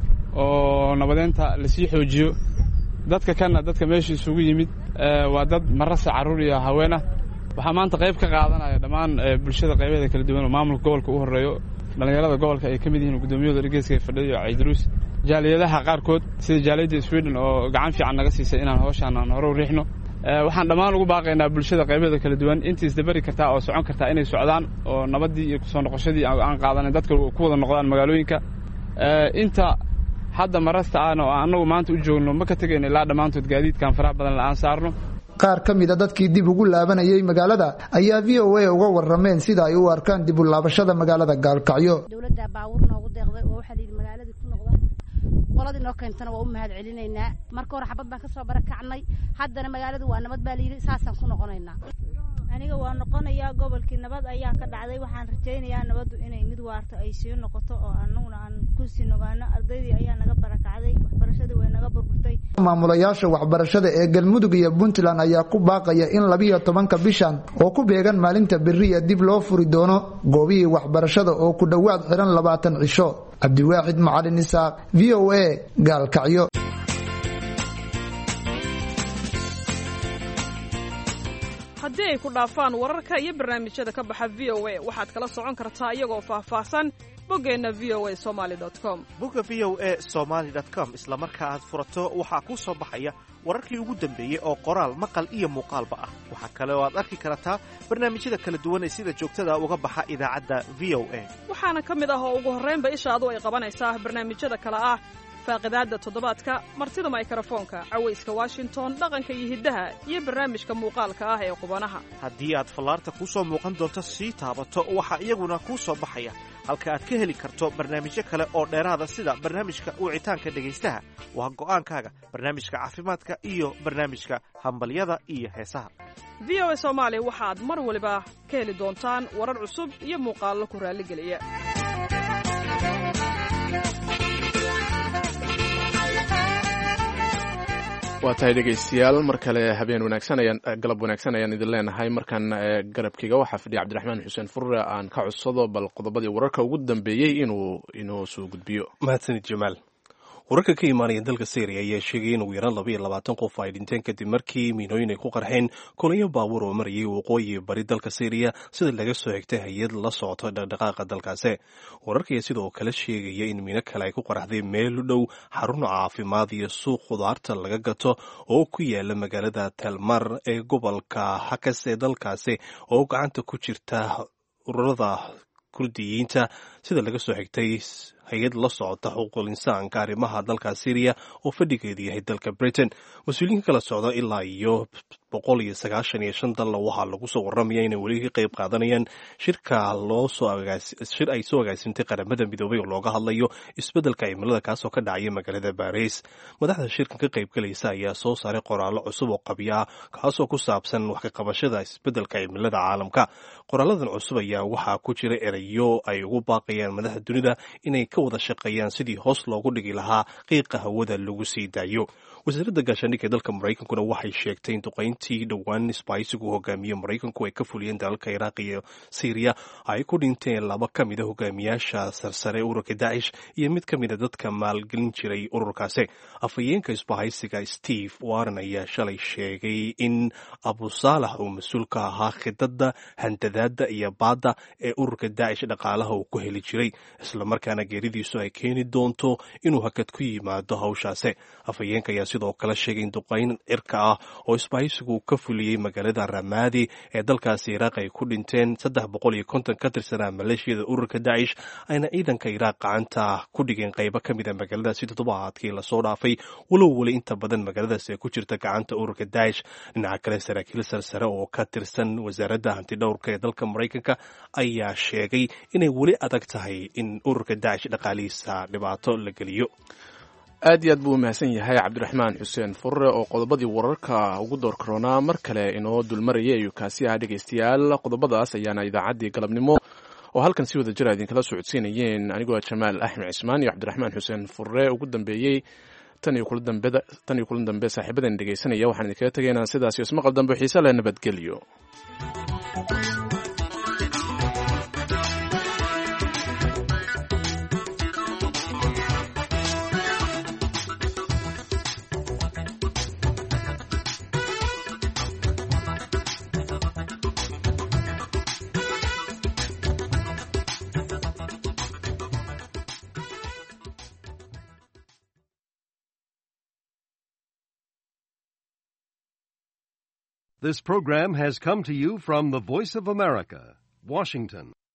oo nabadeynta lasii xoojiyo dadka kanna dadka meesha isugu yimid waa dad marasa carruur iyo haween ah waxaa maanta qayb ka qaadanaya dhammaan bulshada qaybeeda kala duwan oo maamulka gobolka u horreeyo dhallinyarada gobolka ay ka mid yihiin gudoomiyahooda dhegeyska ee fadhiyo caydaruus jaaliyadaha qaarkood sida jaaliyadda sweden oo gacan fiican naga siisay inaan hawshaan aan hore u riixno waxaan dhammaan ugu baaqaynaa bulshada qaybeeda kala duwan intii isdabari kartaa oo socon kartaa inay socdaan oo nabaddii iyo kusoo noqoshadii aan qaadanin dadka ku wada noqdaan magaalooyinka inta hadda marasta ahna oo annagu maanta u joogno ma ka tegayno ilaa dhammaantood gaadiidkan faraha badan la'aan saarno qaar ka mida dadkii dib ugu laabanayay magaalada ayaa v o a uga warameen sida ay u arkaan dib u laabashada magaalada gaalkacyo dowladda baawur noogu deeqday oo waxaa layidhi magaaladii ku noqda qoladii noo keentana waa u mahad celinaynaa marka hore xabad baan kasoo barakacnay haddana magaaladu waa nabad baa layidhi saasaan ku noqonaynaa aniga waa noqonayaa gobolkii nabad ayaa ka dhacday waxaan rajaynayaa nabaddu inay mid waarto ay sii noqoto oo anaguna aan kusii nogaano ardaydii ayaa naga barakacday waxbarashadii way naga burburtay maamulayaasha waxbarashada ee galmudug iyo puntland ayaa ku baaqaya in labiyo tobanka bishan oo ku beegan maalinta beriya dib loo furi doono goobihii waxbarashada oo ku dhowaad xiran labaatan cisho cabdiwaaxid macalin isaaq v o a gaalkacyo haddii ay ku dhaafaan wararka iyo barnaamijyada ka baxa v o a waxaad kala socon kartaa iyagoo faahfaahsan boggeenna v o a somaali com bogga v o a somaali com isla marka aad furato waxaa kuu soo baxaya wararkii ugu dambeeyey oo qoraal maqal iyo muuqaalba ah waxaa kale oo aad arki kartaa barnaamijyada kala duwan ee sida joogtada uga baxa idaacadda v o a waxaana ka mid ah oo ugu horraynba ishaadu ay qabanaysaa barnaamijyada kale ah faaqidaadda toddobaadka martida maykrofoonka cawayska washington dhaqanka iyo hiddaha iyo barnaamijka muuqaalka ah ee qubanaha haddii aad fallaarta kuu soo muuqan doonto sii taabato waxaa iyaguna kuu soo baxaya halka aad ka heli karto barnaamijyo kale oo dheeraada sida barnaamijka wicitaanka dhegaystaha waa go'aankaaga barnaamijka caafimaadka iyo barnaamijka hambalyada iyo heesaha v o a soomaali waxaad mar waliba ka heli doontaan warar cusub iyo muuqaallo ku raalligeliya waa tahay dhegaystayaal mar kale habeen wanaagsan ayaan galab wanaagsan ayaan idin leenahay markan garabkiga waxaa fadhiya cabdiraxmaan xuseen furre aan ka codsado bal qodobadii wararka ugu dambeeyey inuu inoo soo gudbiyo mahadsanid jamaal wararka ka imaanaya dalka syriya ayaa sheegay in ugu yaraan laba iyo labaatan qof ay dhinteen kadib markii miinooyin ay ku qarxeen kolonyo baabuur oo marayay waqooyi bari dalka syriya sida laga soo xigtay hay-ad la socota dhaqdhaqaaqa dalkaasi wararka ayaa sidoo kale sheegaya in miino kale ay ku qaraxday meel u dhow xarun caafimaad iyo suuq khudaarta laga gato oo ku yaala magaalada talmar ee gobolka hakas ee dalkaasi oo gacanta ku jirta ururada kurdiyiinta sida laga soo xigtay hay-ad la socota xuquuqul insaanka arrimaha dalka syriya oo fadhigeedu yahay dalka britain mas-uuliyiinka kala socda ilaa iyo boqol iyo sagaashan iyo shan dalla waxaa lagu soo warramaya inay weli ka qayb qaadanayaan shirka loo soo shir ay soo agaasintay qaramada midoobay oo looga hadlayo isbeddelka cimilada kaasoo ka dhacaya magaalada baris madaxda shirkan ka qaybgalaysa ayaa soo saaray qoraallo cusub oo qabya ah kaasoo ku saabsan wax ka qabashada isbeddelka cimilada caalamka qoraaladan cusub ayaa waxaa ku jira erayo ay ugu baaqayaan madaxda dunida inay ka wada shaqeeyaan sidii hoos loogu dhigi lahaa qiiqa hawada lagu sii daayo wasaaradda gaashaandhigga ee dalka maraykankuna waxay sheegtay in duqayntii dhowaan isbaaysigu hogaamiye maraykanku ay ka fuliyeen dalalka iraaq iyo syriya ay ku dhinteen laba ka mid a hogaamiyaasha sarsare ururka dacish iyo mid ka mid a dadka maalgelin jiray ururkaasi afhayeenka isbahaysiga steve warren ayaa shalay sheegay in abu saalax uu mas-uul ka ahaa khidadda handadaada iyo baadda ee ururka dacish dhaqaalaha uu ku heli jiray islamarkaana geeridiisu ay keeni doonto inuu hakad ku yimaado hawshaasi afhayeenka ayaa sidoo kale sheegay in duqayn cirka ah oo isbahaysigu ka fuliyey magaalada ramaadi ee dalkaasi iraaq ay ku dhinteen saddex boqol iyo konton ka tirsanaa maleeshiyada ururka dacish ayna ciidanka iraaq gacanta ku dhigeen qaybo ka mid a magaaladaasi toddobaadkii lasoo dhaafay walow weli inta badan magaaladaasi ay ku jirta gacanta ururka dacish dhinaca kale saraakiil sarsare oo ka tirsan wasaaradda hantidhowrka ee dalka maraykanka ayaa sheegay inay weli adag tahay in ururka dacish dhaqaalihiisa dhibaato la geliyo aad iyo aad buu umahadsan yahay cabdiraxmaan xuseen furre oo qodobadii wararka ugu door karoonaa mar kale inoo dulmarayay ayuu kaasi ahaa dhegaystayaal qodobadaas ayaana idaacaddii galabnimo oo halkan si wada jira idinkala socodsiinayeen anigoo jamaal axmed cismaan iyo cabdiraxmaan xuseen furre ugu dambeeyey tan iyo kula dambe saaxiibadan dhegaysanaya waxaan idinkaga tegaynaa sidaas iyo ismaqal dambe xiise leh nabadgelyo This program has come to you from the Voice of America, Washington.